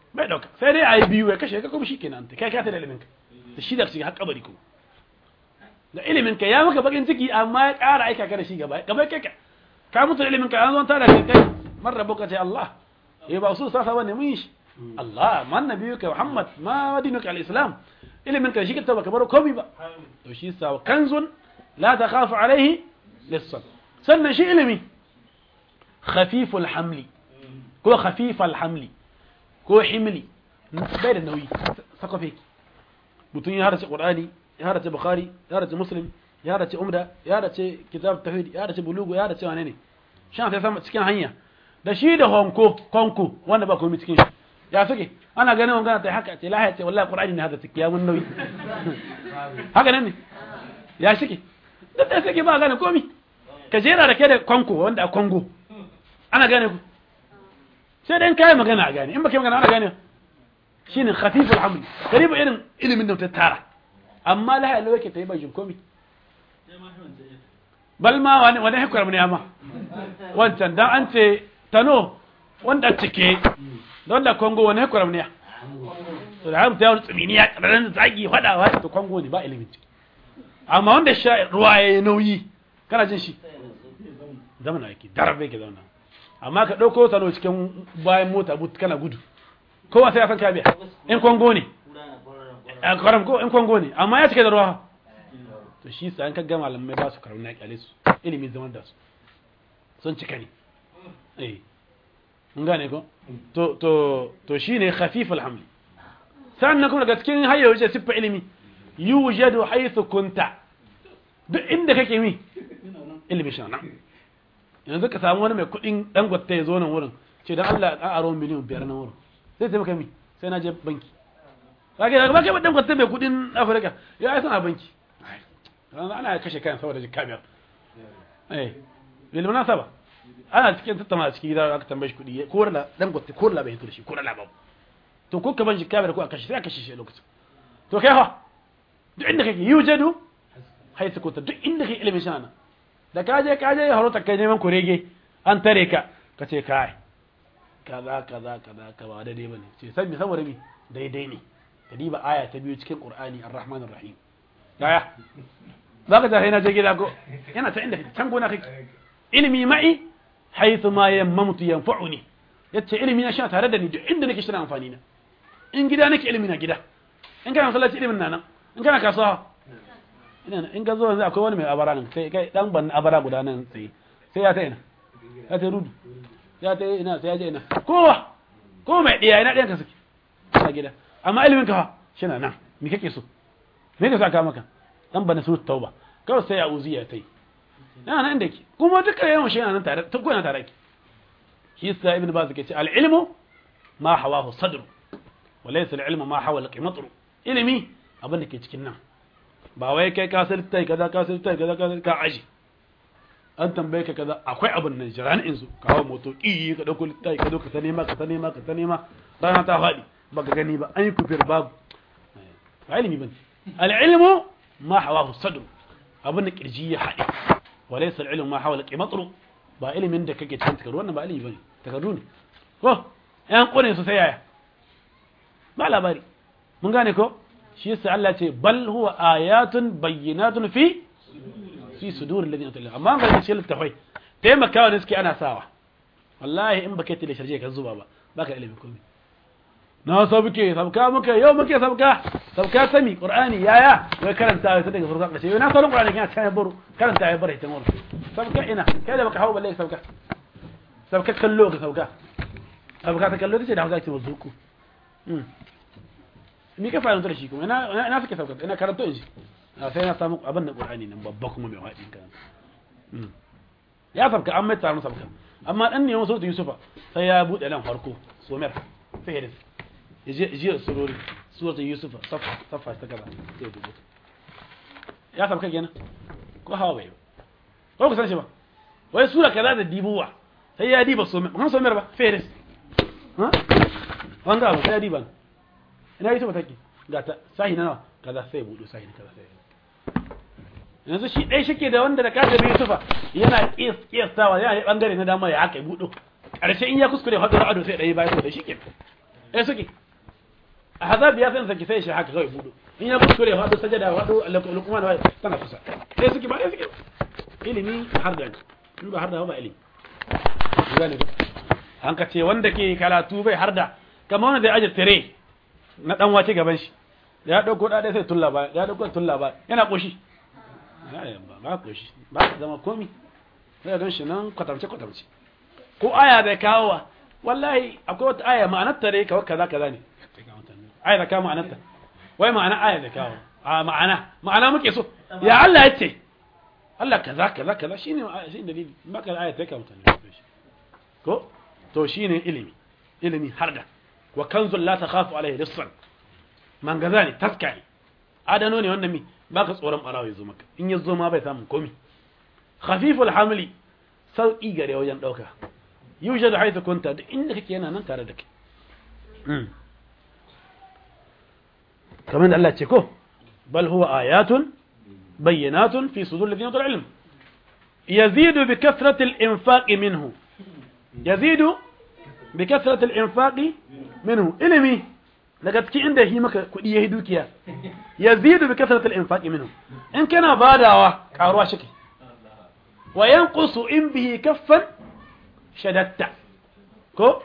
Speaker 1: bai dauka sai dai ayi biyu ya kashe ka kuma shikenan ta kai ka ta da ilimin ka da shi da shi har kabari ko da ilimin ka ya maka bakin ciki amma ya ƙara aika ka da shi gaba gaba kai ka ka mutu da ilimin ka an zo ta da kai man rabbuka ta Allah eh ba su sa bane mun shi Allah man nabiyuka Muhammad ma dinuka al-islam ilimin ka shi ka taba kamar komai ba to shi sa kanzun la takhafu alaihi lissan sannan shi ilimi khafiful hamli ko khafifal hamli ko himli bai da nauyi sakwafe mutum ya harace qur'ani ya harace bukhari ya harace muslim ya harace umda ya harace kitab tauhid ya harace bulugu ya harace wane ne shan sai sama cikin hanya da shi da honko konko wanda ba komai cikin shi ya suke ana ganin wangana ta haka ce lahiya ce wallahi qur'ani ne hada take ya mun nauyi haka nan ne ya suke duk da suke ba gane komai ka jera da kai da konko wanda a kongo ana gane ku sai dan kai magana a gane in baka magana ana gane shine khafiful haml karibu irin ilimin da ta tara amma la ilaha yake tayi bajin komi bal ma wani wani hikar mun yama wancan dan an ce tano wanda cike don da kongo wani hikar mun ya to da har ta yi tsiminiya kararan zagi fadawa to kongo ne ba ilimin ciki amma wanda sha ruwa yayi nauyi kana jin shi zamana yake darabe ke zauna amma ka ɗauko tano cikin bayan mota but kana gudu kowa sai ya san ka biya in kongo ne a karam ko in kongo ne amma ya cike da ruwa to shi sa an ka gama malamai ba su karuna kyale su ilimi zaman da su sun cika ne eh mun gane ko to to to shine khafif alhamli sannan kuma daga cikin hayya wuce siffa ilimi yujadu haythu kunta duk inda kake mi ilimi shi nan yanzu ka samu wani mai kudin dangote ya zo nan wurin ce dan Allah an aro miliyan biyar nan wurin sai sai maka mi sai na je banki kage daga baka ba dangote mai kudin Afirka ya ai sana banki ana kashe kayan saboda jikka biyar eh bil munasaba ana cikin tattauna a cikin gida aka tambaye shi kudi ko da dangote ko da bai hito da shi ko da babu to ko ka ban jikka biyar ko a kashe sai a kashe shi lokacin to kai fa duk inda kake yujadu haisu kunta duk inda kake ilimin shana da ka je ka je ya harota kai neman kurege an tare ka ka ce kai kaza kaza kaza ka ba daidai bane ce san me saboda mi daidai ne ka diba aya ta biyu cikin qur'ani ar-rahman ar-rahim yaya zaka ta na je gida ko yana ta inda can gona kake ilimi ma'i haythu ma yammamtu yanfa'uni yace ilimi na shi tare da ni duk inda nake shi na amfani na in gida nake ilimi na gida in kana masallaci ilimin na nan in kana kasuwa ina in ka zo yanzu akwai wani mai abara nan sai kai dan ban abara guda nan sai sai ya ta ina ya ta rudu ya ta ina sai ya je ina kowa ko mai diya ina ɗayan ka suke a gida amma ilimin ka fa shi na nan me kake so me ka saka maka dan bana su tauba kawai sai ya uzi ya tai yana nan da ke kuma duka yawan shi yana nan tare tun kuna tare ki shi sa ibn baz ke ce al ilmu ma hawahu sadru wa laysa al ilmu ma hawala qimatru ilimi abin da ke cikin nan ba wai kai ka san tai kaza ka san tai kaza ka ka aji an tambaye ka kaza akwai abin nan jira in su kawo moto ki ka dauko tai ka dauka ta nema ka ta nema ka ta nema rana ta fadi baka gani ba an yi kufir babu ba ilimi bane al ilmu ma hawahu sadru abin da kirji ya hade walaysa al ilmu ma hawala qimatru ba ilimin da kake cikin takardu wannan ba ilimi bane takardu ne ko yan kone su sai yaya ba labari mun gane ko shi yasa Allah ce bal huwa ayatun bayyinatun fi fi sudur alladhina tala amma ga cikin littafai taimakawa ne suke ana sawa wallahi in baka tile sharje ka zuba ba baka ilimin komai na sabuke sabka muke yau muke sabka sabka sami qur'ani yaya wai karanta sai daga farko kace na sauran qur'ani kana sai baro karanta ya bare ta mur sabka ina kai da baka hawo balle sabka sabka kallo ka sabka sabka ta kallo tace da hausa ce wazuku ni ka fara da shi kuma ina ina suke sauka ina karanto in shi sai na samu abin da qur'ani nan babba kuma mai wadi kan ya sabka an mai tsaro sabka amma dan ne wasu yusufa sai ya bude nan farko somer fihris yaje yaje sururi suratul yusufa safa safa ta kaza sai ya dubo ya sabka kenan ko hawa bai ko ku san shi ba wai sura kaza da dibuwa sai ya diba somer kan somer ba fihris ha wanda abu sai ya diba ina yi take ga ta sahi na nawa kaza sai budu sahi na kaza sai yanzu shi dai shike da wanda da kaga bai sufa yana kiyas kiyastawa yana yi bangare na dama ya aka budu karshe in ya kuskure hadu ado sai dai bai ko da shike eh suke ahzab ya san saki sai shi haka kawai budo in ya kuskure hadu sajada hadu luqman wa tana kusa sai suke ba sai suke ilimi har da in ba har da ba ilimi gane ko an ka ce wanda ke karatu bai har da kamar wanda zai aje tire na dan wace gaban shi da ya dauko da sai tulla ba ya dauko tulla ba yana koshi ba ba koshi ba zama komi sai don shi nan kwatamce kwatamce ko aya da kawowa wallahi akwai wata aya ma'anar ta dai kawai kaza kaza ne aya da kawo ma'anar ta wai ma'ana aya da kawo a ma'ana ma'ana muke so ya Allah ya ce Allah kaza kaza kaza shine shine dalili baka aya ta kawo mutane ko to shine ilimi ilimi harda wa kanzul la takhafu alaihi lissan man gaza ne taska ne adano ne wannan mi baka tsoron barawa ya zo maka in ya zo ma bai samun komi khafiful hamli sauki gare wajen dauka yujadu haythu kunta duk inda kake yana nan tare da kai kamar da Allah ce ko bal huwa ayatun bayyinatun fi sudur alladhina utul ilm yazidu bi kathrati al-infaq minhu yazidu bi kathrati al-infaq minhu ilmi daga cikin inda yi maka kudi yayi dukiya yazidu bi kathrati al-infaq minhu in kana badawa karuwa shi wa yanqusu in bihi kaffan shadatta ko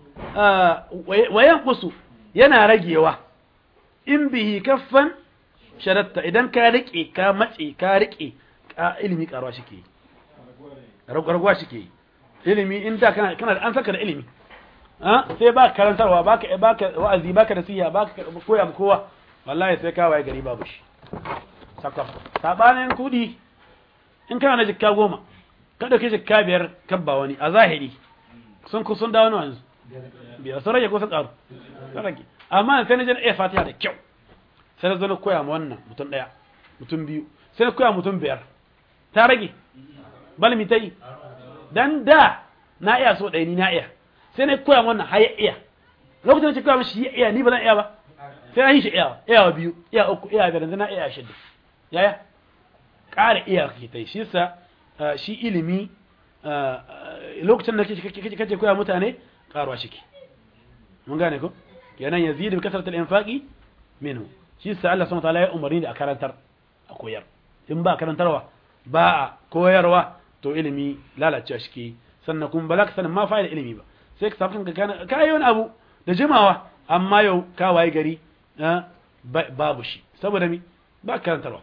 Speaker 1: wa yanqusu yana ragewa in bihi kaffan shadatta idan ka rike ka matse ka rike ilimi karuwa shi ke ragwargwa shi ke ilimi in da kana kana an saka da ilimi sai ba karantarwa baka baka wa'azi baka nasiha baka koya ma kowa wallahi sai ka waye gari babu shi sakaf sabanin kudi in kana da jikka goma ka dauke jikka biyar kabba wani a zahiri sun ku sun dawo yanzu biyar sun rage ko sun karu sun rage amma sai na je na iya fatiha da kyau sai na zo na koya ma wannan mutum daya mutum biyu sai na koya mutum biyar ta rage balmi ta yi dan da na iya so ɗaya ni na iya sai na koya ma wannan har ya iya lokacin da ce koya mishi ya iya ni ba zan iya ba sai na yi shi iya iya biyu iya uku iya biyar yanzu na iya shidda yaya ƙara iya kake ta shi sa shi ilimi lokacin da kake koya mutane ƙaruwa shi ke mun gane ko kenan yazidu bi kasratil infaqi minhu shi sa Allah subhanahu wa ta'ala ya umarni da a karantar a koyar in ba karantarwa ba a koyarwa to ilimi lalacewa shi ke sannan kuma ba za ka sanin ma fa'ida ilimi ba sai ka samu kanka ka yi wani abu da jimawa amma yau ka waye gari babu shi saboda mi ba karantarwa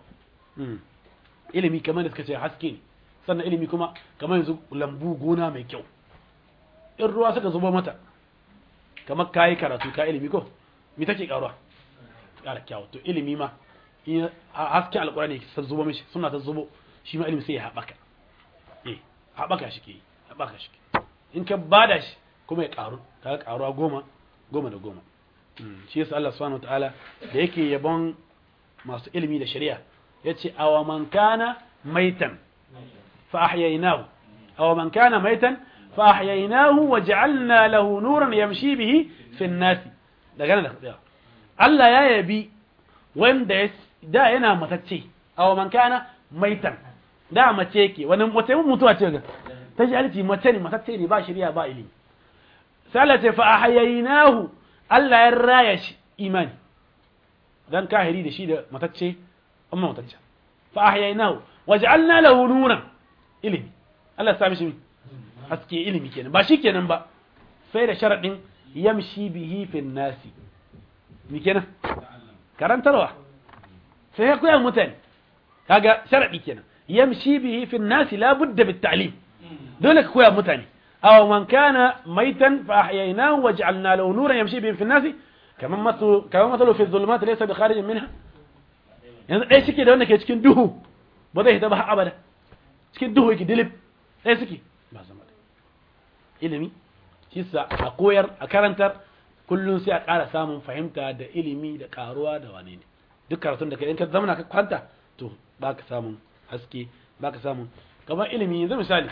Speaker 1: ilimi kamar da suka ce haske ne sannan ilimi kuma kamar yanzu lambu gona mai kyau in ruwa suka zubo mata kamar ka yi karatu ka ilimi ko mi take karuwa kara kyawu to ilimi ma in hasken alkurani ta zubo mishi suna ta zubo shi ma ilimi sai ya haɓaka eh haɓaka shi ke yi haɓaka shi ke in ka bada shi kuma ya karu ka karuwa goma goma da goma shi yasa Allah subhanahu wataala da yake yabon masu ilimi da shari'a yace aw man kana maitan fa ahyaynahu aw man kana maitan fa ahyaynahu wa ja'alna lahu nuran yamshi bihi fi an-nas daga nan da Allah ya yabi wanda da yana matacce aw man kana maitan da mace yake wani mace mutuwa ce ga ta ji aliti mace ne matacce ne ba shari'a ba ilimi sai Allah ce fa ahyaynahu Allah ya raya shi imani dan kahiri da shi da matacce amma matacce fa ahyaynahu waj'alna lahu nuran ilimi Allah ya sami shi haske ilimi kenan ba shi kenan ba sai da sharadin yamshi bihi fi nasi mi kenan karantarwa sai ya koya mutane kaga sharadi kenan yamshi bihi fi nasi la budda bit ta'lim dole ka koya mutane أو من كان ميتا فأحييناه وجعلنا له نورا يمشي به في الناس كما مثل كما مثله في الظلمات ليس بخارج منها yanzu ɗaya suke da wanda ke cikin duhu ba zai hita ba abada cikin duhu yake dilib ɗaya suke ba zama da ilimi shi sa a koyar a karantar kullum sai a ƙara samun fahimta da ilimi da ƙaruwa da wane ne duk karatun da ka in ka zamana ka kwanta to ba ka samun haske ba ka samun kamar ilimi yanzu misali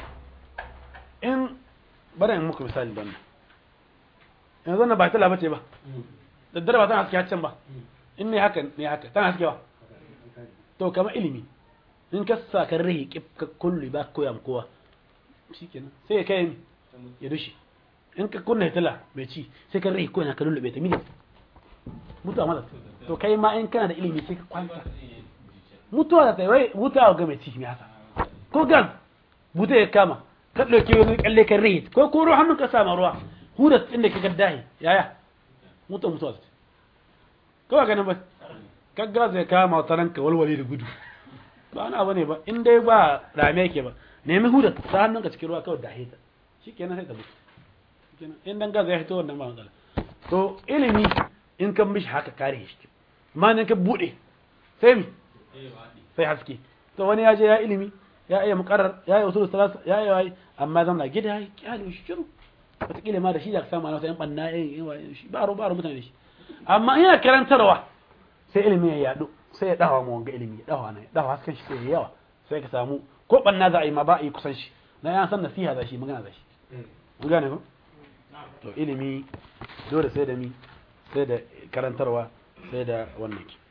Speaker 1: in bari in muku misali don yanzu na ba ta labace ba daddare ba tana haske haccen ba in ne haka ne haka tana haske ba to kama ilimi in ka sa ka rahi ka kullu ba koya kowa shikenan sai ya kai ya dushi in ka kunna hitila bai ci sai ka rahi koya ka lullube ta mini mutuwa maza to kai ma in kana da ilimi sai ka kwanta mutuwa da tsaye wuta ga mai ciki haka ko gas buta ya kama ka ɗauki wani kalle kan rai ko ko ruwa hannun ka sama ruwa huda inda ka gaddahi yaya mutuwa mutuwa ce kawai ganin ba ka gas ya kama wata ranka walwale da gudu ba ana bane ba in dai ba rame yake ba nemi huda ta hannun ka cikin ruwa kawai dahe ta shikenan sai ta mutu shikenan in dan gas ya fito wannan ba matsala to ilimi in kan mishi haka kare shi ma ne ka bude sai mi sai haske to wani ya je ya ilimi ya iya muqarrar ya yi usul salasa ya yi wai amma zan na gida ya kyale shi shiru wataƙila ma da shi da ka samu ana wata yan banna yin shi ba ro ba ro mutane da shi amma ina karantarwa sai ilimi ya yadu sai ya dawa mu wanga ilimi ya dawa ne dawa hasken shi sai ya yawa sai ka samu ko banna za a yi ma ba a yi kusan shi na ya san nasiha za shi magana za shi mun gane ko to ilimi dole sai da mi sai da karantarwa sai da wannan ki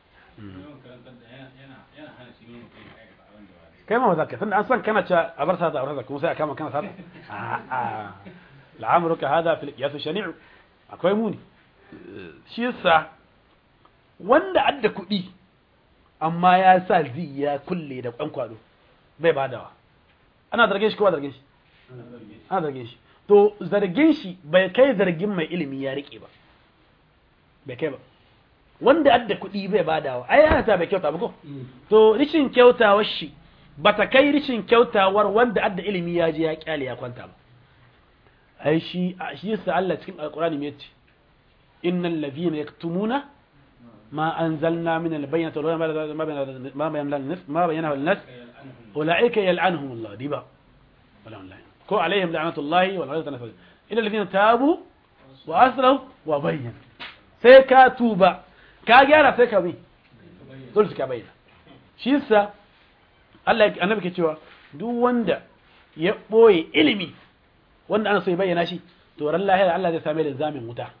Speaker 1: kai ma zaka tunda an san kana cewa a bar sata a bar kuma sai a kama kana sata a'a la'amruka hada fil qiyas shani'u akwai muni shi yasa wanda adda kuɗi amma ya sa zi ya kulle da kwan kwado bai badawa ana zargin shi ko ba zargin shi ana zargin shi to zargin shi bai kai zargin mai ilimi ya rike ba bai kai ba wanda adda kuɗi bai badawa ai ana ta bai kyauta ba ko to rishin kyautawar shi bata kai rishin kyautawar wanda adda ilimi ya je ya kyale ya kwanta ba ai shi shi yasa Allah cikin alqur'ani me yace innal ladhina yaktumuna ma anzalna min albayyinati wal ma bayyana ma bayyana lin nas ma bayyana lin nas ulaika yal'anuhum Allah diba wala online ko alaihim la'natullahi wal ghadab tanfaz illa alladhina tabu wa aslahu wa bayyana sai ka tuba ka gyara sai ka bi dole ka bayyana shi yasa Allah annabi ke cewa duk wanda ya boye ilimi wanda ana so ya bayyana shi to ran lahira Allah zai same da zamin wuta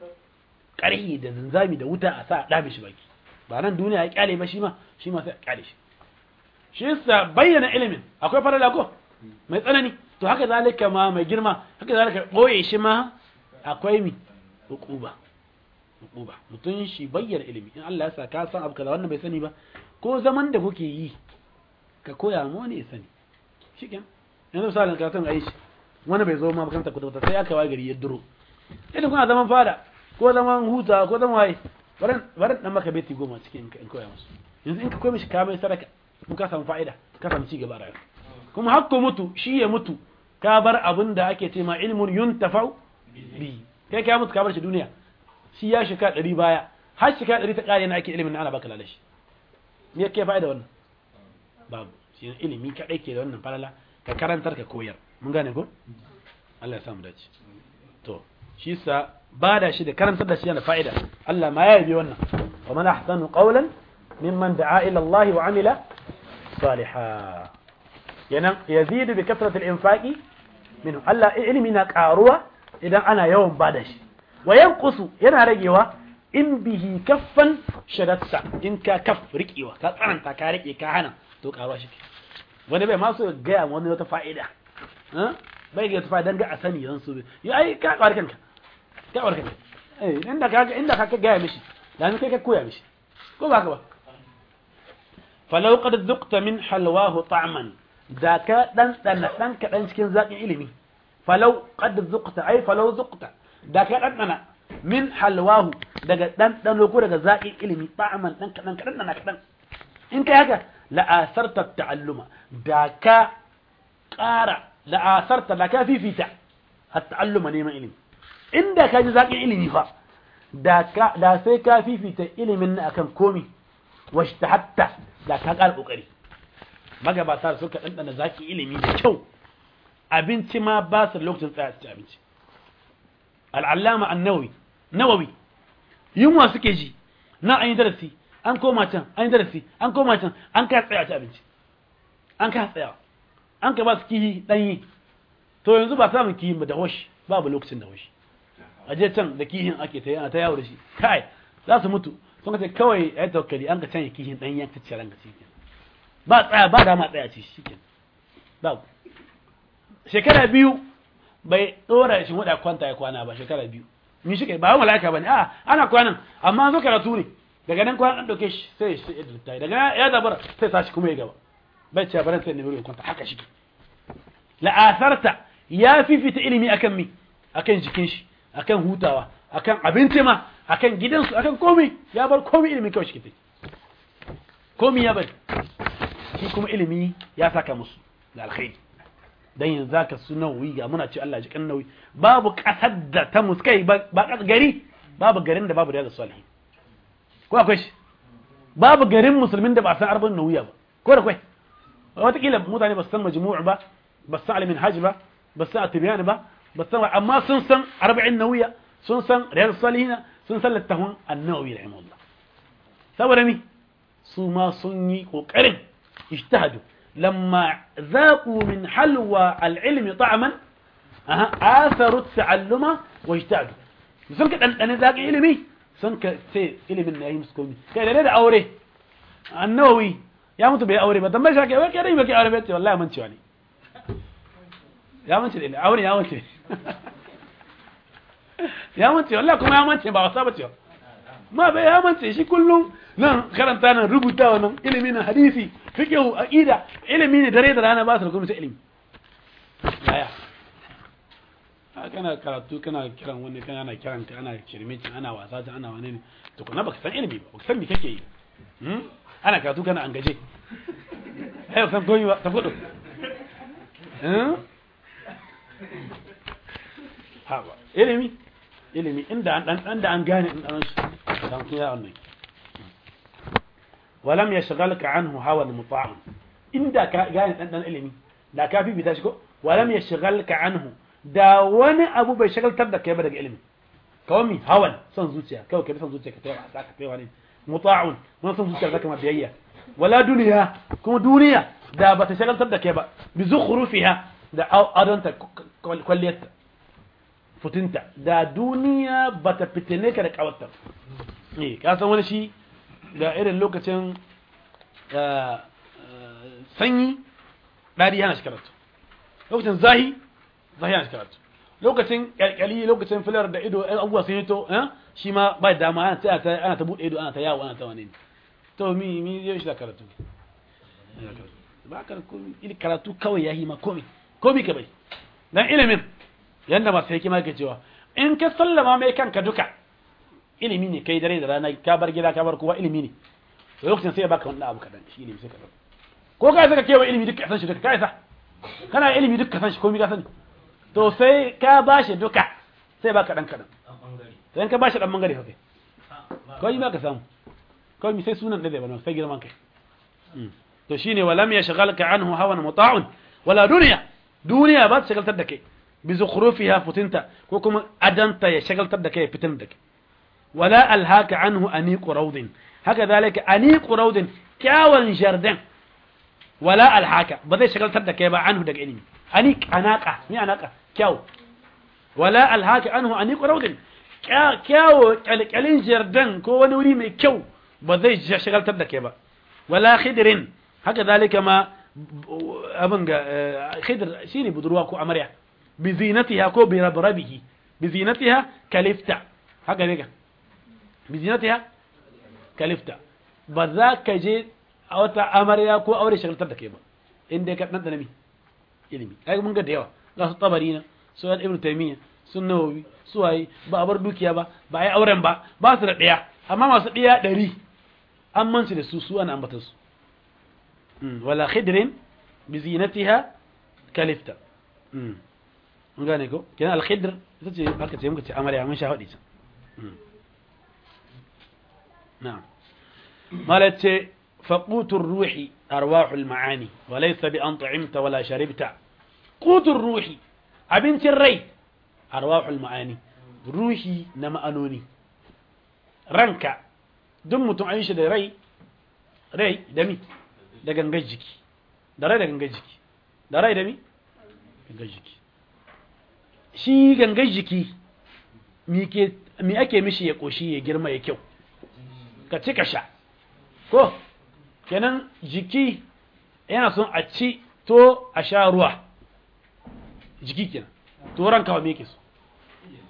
Speaker 1: ƙarhi da zanzami da wuta a sa a dame shi baki ba nan duniya ya kyale ba shi ma shi ma sai a kyale shi shi yasa bayyana ilimin akwai farala ko mai tsanani to haka zalika ma mai girma haka zalika boye shi ma akwai mi hukuba hukuba mutum shi bayyana ilimi in Allah ya sa ka san abu kaza wannan bai sani ba ko zaman da kuke yi ka koya mu wani ya sani shikenan yanzu misalin ka san aishi wani bai zo ma makaranta ku ta sai aka waye gari ya duro idan kuna zaman fada ko zaman huta ko zaman waye baran baran dan maka beti goma cikin in koya musu yanzu in ka koya mishi ka mai sadaka mun ka samu fa'ida ka samu ci gaba a rayuwa kuma hakku mutu shi ya mutu ka bar abin da ake ce ma ilmun yuntafau bi kai ka mutu ka bar shi duniya shi ya shika ɗari baya har shika ɗari ta ƙare na ake ilimin na ana baka lalashi me yake fa'ida wannan babu shi ilimi kaɗai ke da wannan falala ka karantar ka koyar mun gane ko Allah ya samu dace to shi sa ba da shi da karantar da shi yana fa'ida Allah ma ya yabi wannan wa man ahsanu qawlan mimman da'a ila Allah wa amila salihan yanan yazidu bi kasrati al-infaqi minhu Allah ilimi na karuwa idan ana yawan bada shi wa yanqusu yana ragewa in bihi kaffan shadatta in ka kaff riƙewa ka tsananta ka riƙe ka hana to karuwa shi wani bai ma so gaya wani wata fa'ida bai ga tafa dan ga a sani dan su yi ai ka kwar kanka ka kwar kanka eh inda ka inda ka ga mishi dan kai ka koya mishi ko ba ka ba falau qad dhuqta min halwahu ta'man da ka dan dan dan ka dan cikin zakin ilimi falau qad dhuqta ai falau dhuqta da ka dan dana min halwahu daga dan dan ko daga zakin ilimi ta'man dan kadan kadan dan kadan in kai haka la asarta ta'alluma da ka ƙara la'asarta da ka fifita a ta'alluma neman ilimi inda ka ji zaƙin ilimi fa da sai ka fifita ilimin na akan komi wasu ta hatta da ka ƙara ƙoƙari magabata da suka ɗanɗana zaƙin ilimi da kyau abinci ma ba su lokacin tsaya su ci abinci al'allama an nawawi nawawi yunwa suke ji na an yi darasi an koma can an yi darasi an koma can an ka tsaya ci abinci an ka tsaya an ka ba su kihi ɗanyi to yanzu ba samun kihin ba da hoshi babu lokacin da hoshi a je can da kihin ake ta yana ta yawo da shi kai za su mutu sun ce kawai ya tawakkali an ka canya kihin ɗanyi ya kacce ranka shi ba tsaya ba dama tsaya ce shi ke babu shekara biyu bai ɗora shi waɗa kwanta ya kwana ba shekara biyu mi shi kai ba mala'ika bane a ana kwanan amma zo karatu ne daga nan kwanan an dauke shi sai shi sai daga nan ya zabara sai tashi kuma ya gaba bai ce baran sai ne wurin kwanta haka shi la'asarta ya fifita ilimi akan mi akan jikin shi akan hutawa akan abinci ma akan gidansu akan komai ya bar komai ilimi kawai shi komai ya bari shi kuma ilimi ya saka musu da alkhairi dan yanzu zaka su nawi ga muna ce Allah ji kan nawi babu kasar da ta muskai ba kasar gari babu garin da babu da salihin ko akwai shi babu garin musulmin da ba san arba'in nawiya ba ko da kai wataƙila mutane ba su san majmu'u ba ba su san alimin hajji ba ba su san atibiyan ba ba su san amma sun san arba'in nawiya sun san riyar salihina sun san littafin annawi rahimahullah saboda ni su ma sun yi ƙoƙarin ijtihadu lamma zaqu min halwa al-ilmi ta'man aha atharu ta'alluma wa ijtihadu sun ka dandane zaki ilimi sun ka sai ilimin na yi musu komi kai da da aure annawi ya mutu bai aure ba dan bai shake wai kai bai aure ba ce wallahi man ciwa ne ya mance da aure ya mance ya mance wallahi kuma ya mance ba wasa ba ce ma bai ya mance shi kullum nan karanta nan rubuta nan ilimi na hadisi fiqh aqida ilimi ne dare da rana ba su da kuma ilimi yaya kana karatu kana kiran wani kana ana kiran ka ana kirmici ana wasa ta ana wani ne to kana baka san ilimi ba baka san me kake yi ana karatu kana an gaje ai san koyi ba ta fudu ha ba ilimi ilimi inda an dan da an gane in dan shi dan kin ya wannan walam yashghalka anhu hawa muta'am inda ka gane dan dan ilimi da ka fi bita shi ko walam yashghalka anhu da wani abu bai shagaltar da kai ba daga ilimi kawai mi hawan son zuciya kawai kai son zuciya ka tayi wasa ka tayi wani muta'un wani son zuciya zaka ma biyayya wala duniya kuma duniya da ba ta shagaltar da kai ba bi zukhrufiha da adonta kwalliyarta futinta da duniya ba ta fitine ka da kawarta eh ka san wani shi da irin lokacin sanyi dari yana shi karatu lokacin zahi zahi yana shi karatu lokacin kyalkyali lokacin filar da ido ɗan abubuwa sun hito shi ma ba da dama ana ta ana ta buɗe ido ana ta yawo ana ta wani to mi mi yau shi da karatu ba ka ili karatu kawai ya yi ma komi komi ka bai dan ilimin yanda masu hikima ke cewa in ka sallama mai kanka duka ilimi ne kai dare da rana ka bar gida ka bar kowa ilimi ne to lokacin sai ya baka wannan abu kadan shi ilimi sai ka ko ka saka kewa ilimi duka san shi duka kai sa kana ilimi duka san shi komi ka sani to sai ka bashi duka sai baka dan kadan sai ka bashi dan bangare kai ko yi ka samu ko mi sai sunan da zai bana sai girman kai to shine walam yashghalka anhu hawan muta'un wala dunya duniya ba ta shagaltar da kai bi zukhrufiha futinta ko kuma adanta ya shagaltar da kai fitin da kai wala alhaka anhu aniqu rawdin haka zalika aniqu rawdin kyawun jardin wala alhaka ba zai shagaltar da kai ba anhu daga ilimi aniq anaka mi anaka kyaw wala alhaka anhu aniqu rawdin kyawo kalkalin jardin ko wani wuri mai kyau ba zai shagaltar da kai ba wala khidrin haka zalika ma abin ga khidr shine budurwa ko amarya bi zinatiha ko bi rabrabihi bi zinatiha kalifta haka ne ga bi zinatiha kalifta ba za ka je a wata amarya ko aure shagaltar da kai ba inda ka dan danami ilimi ai mun ga da yawa ga su tabari na su ibn taymiya sun nawawi su waye ba a bar dukiya ba ba ai auren ba ba su da daya amma masu daya ɗari an mansu da su su ana ambata su wala khidrin bi zinatiha kalifta mun gane ko kenan al-khidr ita ce aka ce muka ce amarya mun sha hadi can na'am malace faqutur ruhi arwahul ma'ani wa laysa bi an ta'imta wala sharibta qutur ruhi abincin rai arwahul ma'ani ruhi na ma'anoni ranka duk mutum an shi da rai rai da mi da gangar jiki da rai da gangar jiki da rai da mi gangar jiki shi gangar jiki mi ake mishi ya koshi ya girma ya kyau ka ci ka sha ko kenan jiki yana son a ci to a sha ruwa jiki kenan to ranka wa me yake so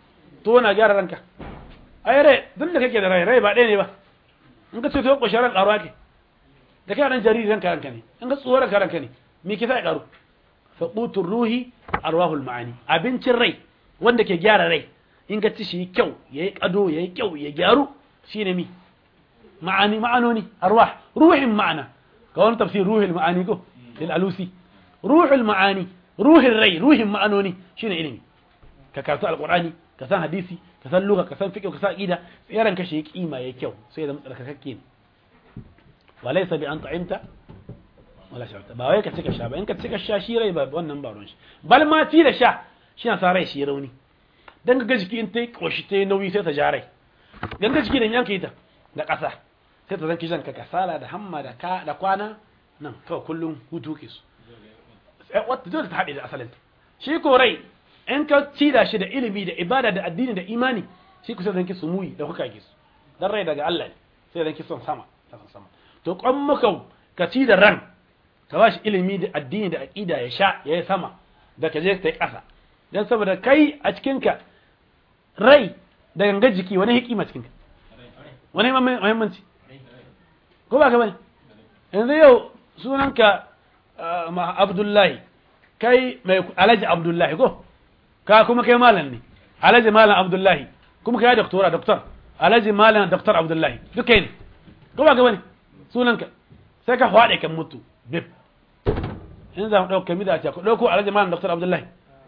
Speaker 1: to na gyara ranka ai rai duk da kake da rai rai ba ɗaya ne ba in ka ce to ƙoshin ran ƙaruwa ke da kai dan jariri ranka ranka ne in ka tsoron ka ranka ne me ke sa ya ƙaru fa qutur ruhi arwahul ma'ani abincin rai wanda ke gyara rai in ka ci shi kyau yayi kado yayi kyau ya gyaru shine mi ma'ani ma'anoni arwah ruhin ma'ana ka wani tafsir ruhul ma'ani ko lil alusi ruhul ma'ani ruhin rai ruhin ma'anoni shine ilimi ka karatu alqur'ani ka san hadisi ka san lugha ka san fiqh ka san aqida yaran ka shi kima yayi kyau sai ya zama tsarkakakke ne walaysa bi an ta'imta wala sharta ba wai ka cika sha ba in ka cika sha shi rai ba wannan ba ruwan shi bal ma ci da sha shi na sa rai shi rauni dan ga jiki in tai koshi tai nauyi sai ta ja rai dan ga jiki da yanka ita da ƙasa sai ta zanki janka kasala da hamma da ka da kwana nan kawai kullum hutu ke su wata dole ta haɗe da asalin shi ko rai in ka ci da shi da ilimi da ibada da addini da imani shi kusa zanki su muyi da kuka ke su dan rai daga Allah ne sai zanki son sama son sama to kwan muka ka ci da ran ka ba shi ilimi da addini da aqida ya sha ya yi sama da ka je ta yi ƙasa dan saboda kai a cikinka rai da ganga jiki wani hikima cikinka wani muhimmanci ko ba ka bane yanzu yau sunanka abdullahi kai mai alhaji abdullahi ko ka kuma kai malam ne alhaji malam abdullahi kuma kai doktora doktor alhaji malam doktor abdullahi duk kai ne ko ba ka bane sunanka sai ka faɗe kan mutu bib in za mu ɗauka mida ce ko ɗauko alhaji malam doktor abdullahi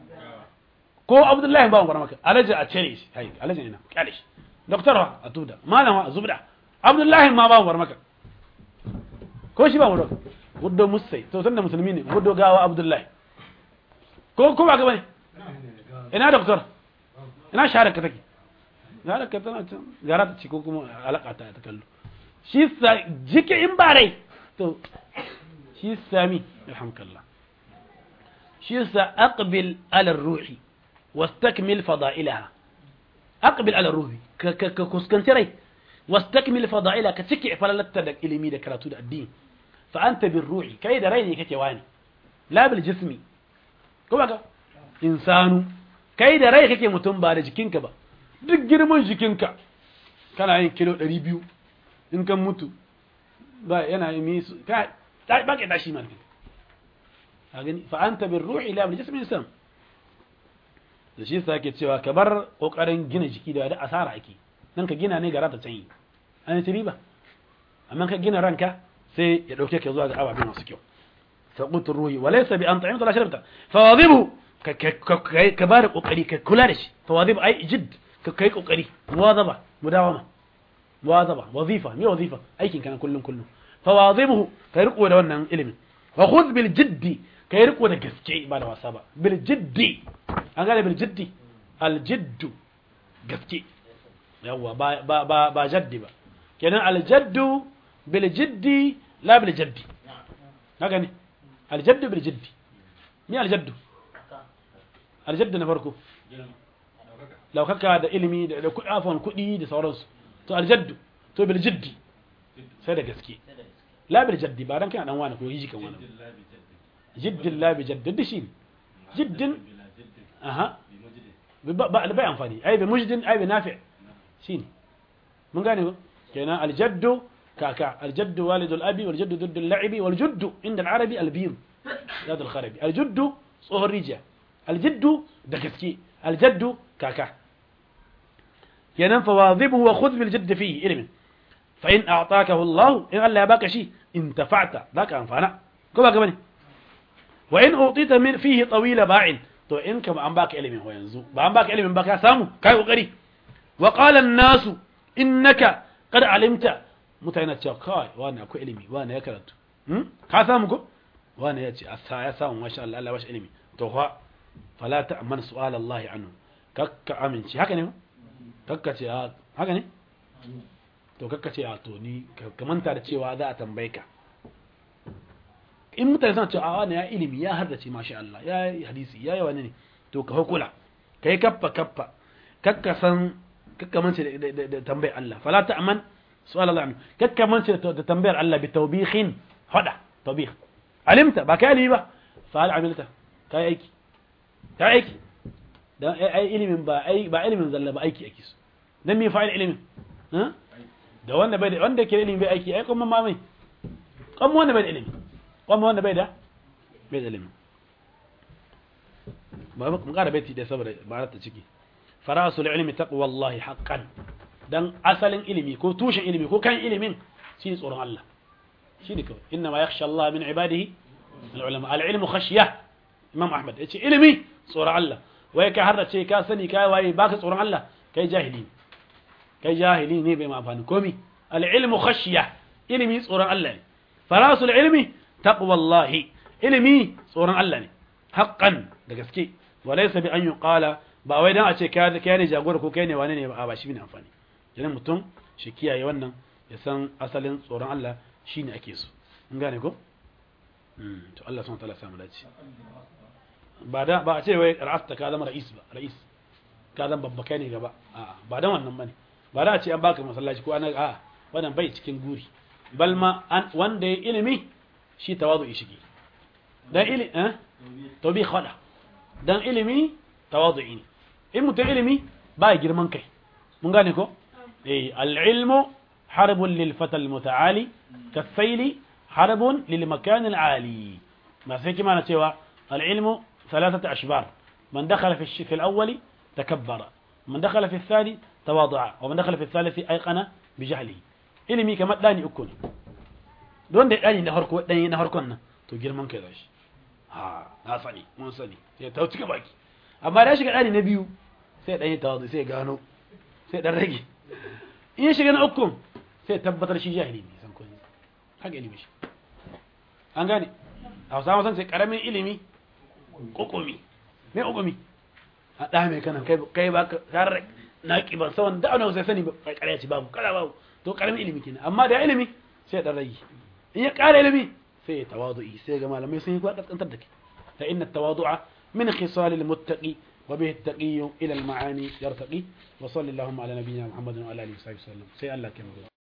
Speaker 1: ko abdullahi ba mu gwara maka alhaji a cire shi hai alhaji ina kyale shi doktor a tubda malam a zubda abdullahi ma ba mu gwara maka ko shi ba mu gwara guddo musai to tunda musulmi ne guddo gawa abdullahi ko ko ba ga bane ina doktor ina shahada ka take shahada ka tana can gara ta ci ko kuma alaka ta ta kallo shi sa jike in ba rai to shi sami alhamdulillah shi sa aqbil ala ruhi wastakmil fada'ilaha aqbil ala ruhi ka ka kuskanci rai wastakmil fada'ilaha ka cike falalatta da ilimi da karatu da addini fa anta bir ruhi kai da rai ne kake wani la bil jismi ko baka insanu kai da rai kake mutum ba da jikinka ba duk girman jikinka kana yin kilo 200 in kan mutu ba yana yi misu ka ba ka tashi man a gani fa anta bir ruhi la bil jismi insan da shi sa ke cewa ka bar kokarin gina jiki da da asara ake nan ka gina ne ga rata canyi an ci riba amma ka gina ranka sai ya dauke ka zuwa ga ababe masu kyau saqut ruhi wa laysa bi an ta'imta la sharabta fawadhibu ka bar kokari ka kula da shi fawadhibu ai jidd ka kai kokari muwadaba mudawama muwadaba wazifa me wazifa aikin kana kullun kullun fawadhibuhu kai riko da wannan ilimin wa khudh bil jiddi kai riko da gaske ba da wasa ba bil jiddi an gane bil jiddi al jiddu gaske yawa ba ba ba ba jaddi ba kenan al jaddu bil jiddi la bil jaddi haka ne al jaddu bil jiddi me al jaddu al jaddu na farko laukaka da ilimi da afon kuɗi da sauransu to al jaddu to bil jiddi sai da gaske la bil jaddi ba dan kana dan wani ko yi kan wani jiddin la bi jaddin shi jiddin aha ba bai amfani ai bi mujdin ai bi nafi shine mun gane ko kenan aljaddu kaka aljaddu walidul abi wal jaddu duddu al-la'ibi wal juddu inda al-arabi al-bir zad al-kharabi aljuddu tsohon rijiya aljiddu da gaske aljaddu kaka kenan fa wadhibu wa khudh bil jadd fihi ilmin fa in a'takahu Allah in Allah ya baka shi intafa'ta zaka amfana ko ba gaba ne wa in utita min fihi tawila ba'in to in kama an baka ilimin ho yanzu ba an baka ilimin ba ka samu kai kokari wa qala an-nas innaka qad alimta mutane cewa kai wani akwai ilimi wani ya karatu hmm? ka samu ko wani ya ce asa ya samu masha Allah Allah bashi ilimi to fa fala ta'man su'al Allah anhu kakka aminci haka ne kakka ce haka ne to kakka ce a to ni ka manta da cewa za a tambaye ka in mutane suna cewa wani ya ilimi ya haddace masha Allah ya yi hadisi ya yi wani ne to ka hukula ka yi kaffa kaffa kakka san kakka mance da tambayar Allah fala ta'man su'al Allah anhu kakka mance da tambayar Allah bi tawbihin hada tawbih alimta ba ka ilimi ba fa hal amilta ka yi aiki ka yi aiki dan ai ilimin ba ai ba ilimin zalla ba aiki ake so dan me fa'il ilimin da wanda bai da wanda ke ilimi bai aiki ai kuma ma mai kuma wanda bai da ilimi kuma wanda bai da bai da ilimi ba mu ƙara baiti da saboda ba ta ciki farasul ilmi taqwallahi haqqan dan asalin ilimi ko tushen ilimi ko kan ilimin shine tsoron Allah shine kawai inna ma yakhsha Allah min ibadihi al-ulama al-ilmu khashya imam ahmad yace ilimi tsoron Allah wai kai har da ce ka sani kai waye baka tsoron Allah kai jahili kai jahili ne bai ma amfani komi al-ilmu khashya ilimi tsoron Allah ne farasul ilmi taqwallahi ilimi tsoron Allah ne haqqan da gaske walaysa bi an yuqala ba wai dan a ce kai ne jagora ko kai ne wane ne ba ba shi ne amfani idan mutum shi kiyaye wannan ya san asalin tsoron Allah shine ake so in gane ko to Allah subhanahu wa ta'ala samu dace ba da ba a ce wai ra'asta ka zama ra'is ba ra'is ka zama babba kai ne gaba a'a ba dan wannan bane ba da a ce an baka masallaci ko ana a'a wannan bai cikin guri bal ma an wanda ya ilimi shi tawazu shige dan ilimi eh to bi khada dan ilimi tawazu ne in mutum ilimi ba girman kai mun gane ko eh al-ilmu harbun lil fata al-muta'ali kasayli harbun lil makan al-ali ma sai kima na cewa al-ilmu ثلاثة أشبار من دخل في الشيء في الأول تكبر من دخل في الثاني تواضع ومن دخل في الثالث أيقن بجهله ilimi kamar ɗani uku ne don da ɗani na harko ɗani na harkon nan to girman kai zashi ha na sani mun sani sai ta cika baki amma da shiga ɗani na biyu sai ɗani ta sai gano sai ɗan rage in ya shiga na uku sai tabbatar shi jahili ne san kun haka ilimi shi an gane a wasu san sai karamin ilimi kokumi mai kokumi a ɗa mai kanan kai ba ka kare na ƙiban sawan da ana sai sani ba ƙarya ce babu kara babu to karamin ilimi kenan amma da ilimi sai dan rage in ya ƙara ilimi sai ya tawadu'i sai ga malamai sun yi kwa kaskantar da ke fa inna tawadu'a min khisal al muttaqi wa bihi at-taqi ila al ma'ani yartaqi wa sallallahu ala nabiyyina muhammadin wa ala alihi wa sahbihi sallam sai Allah ke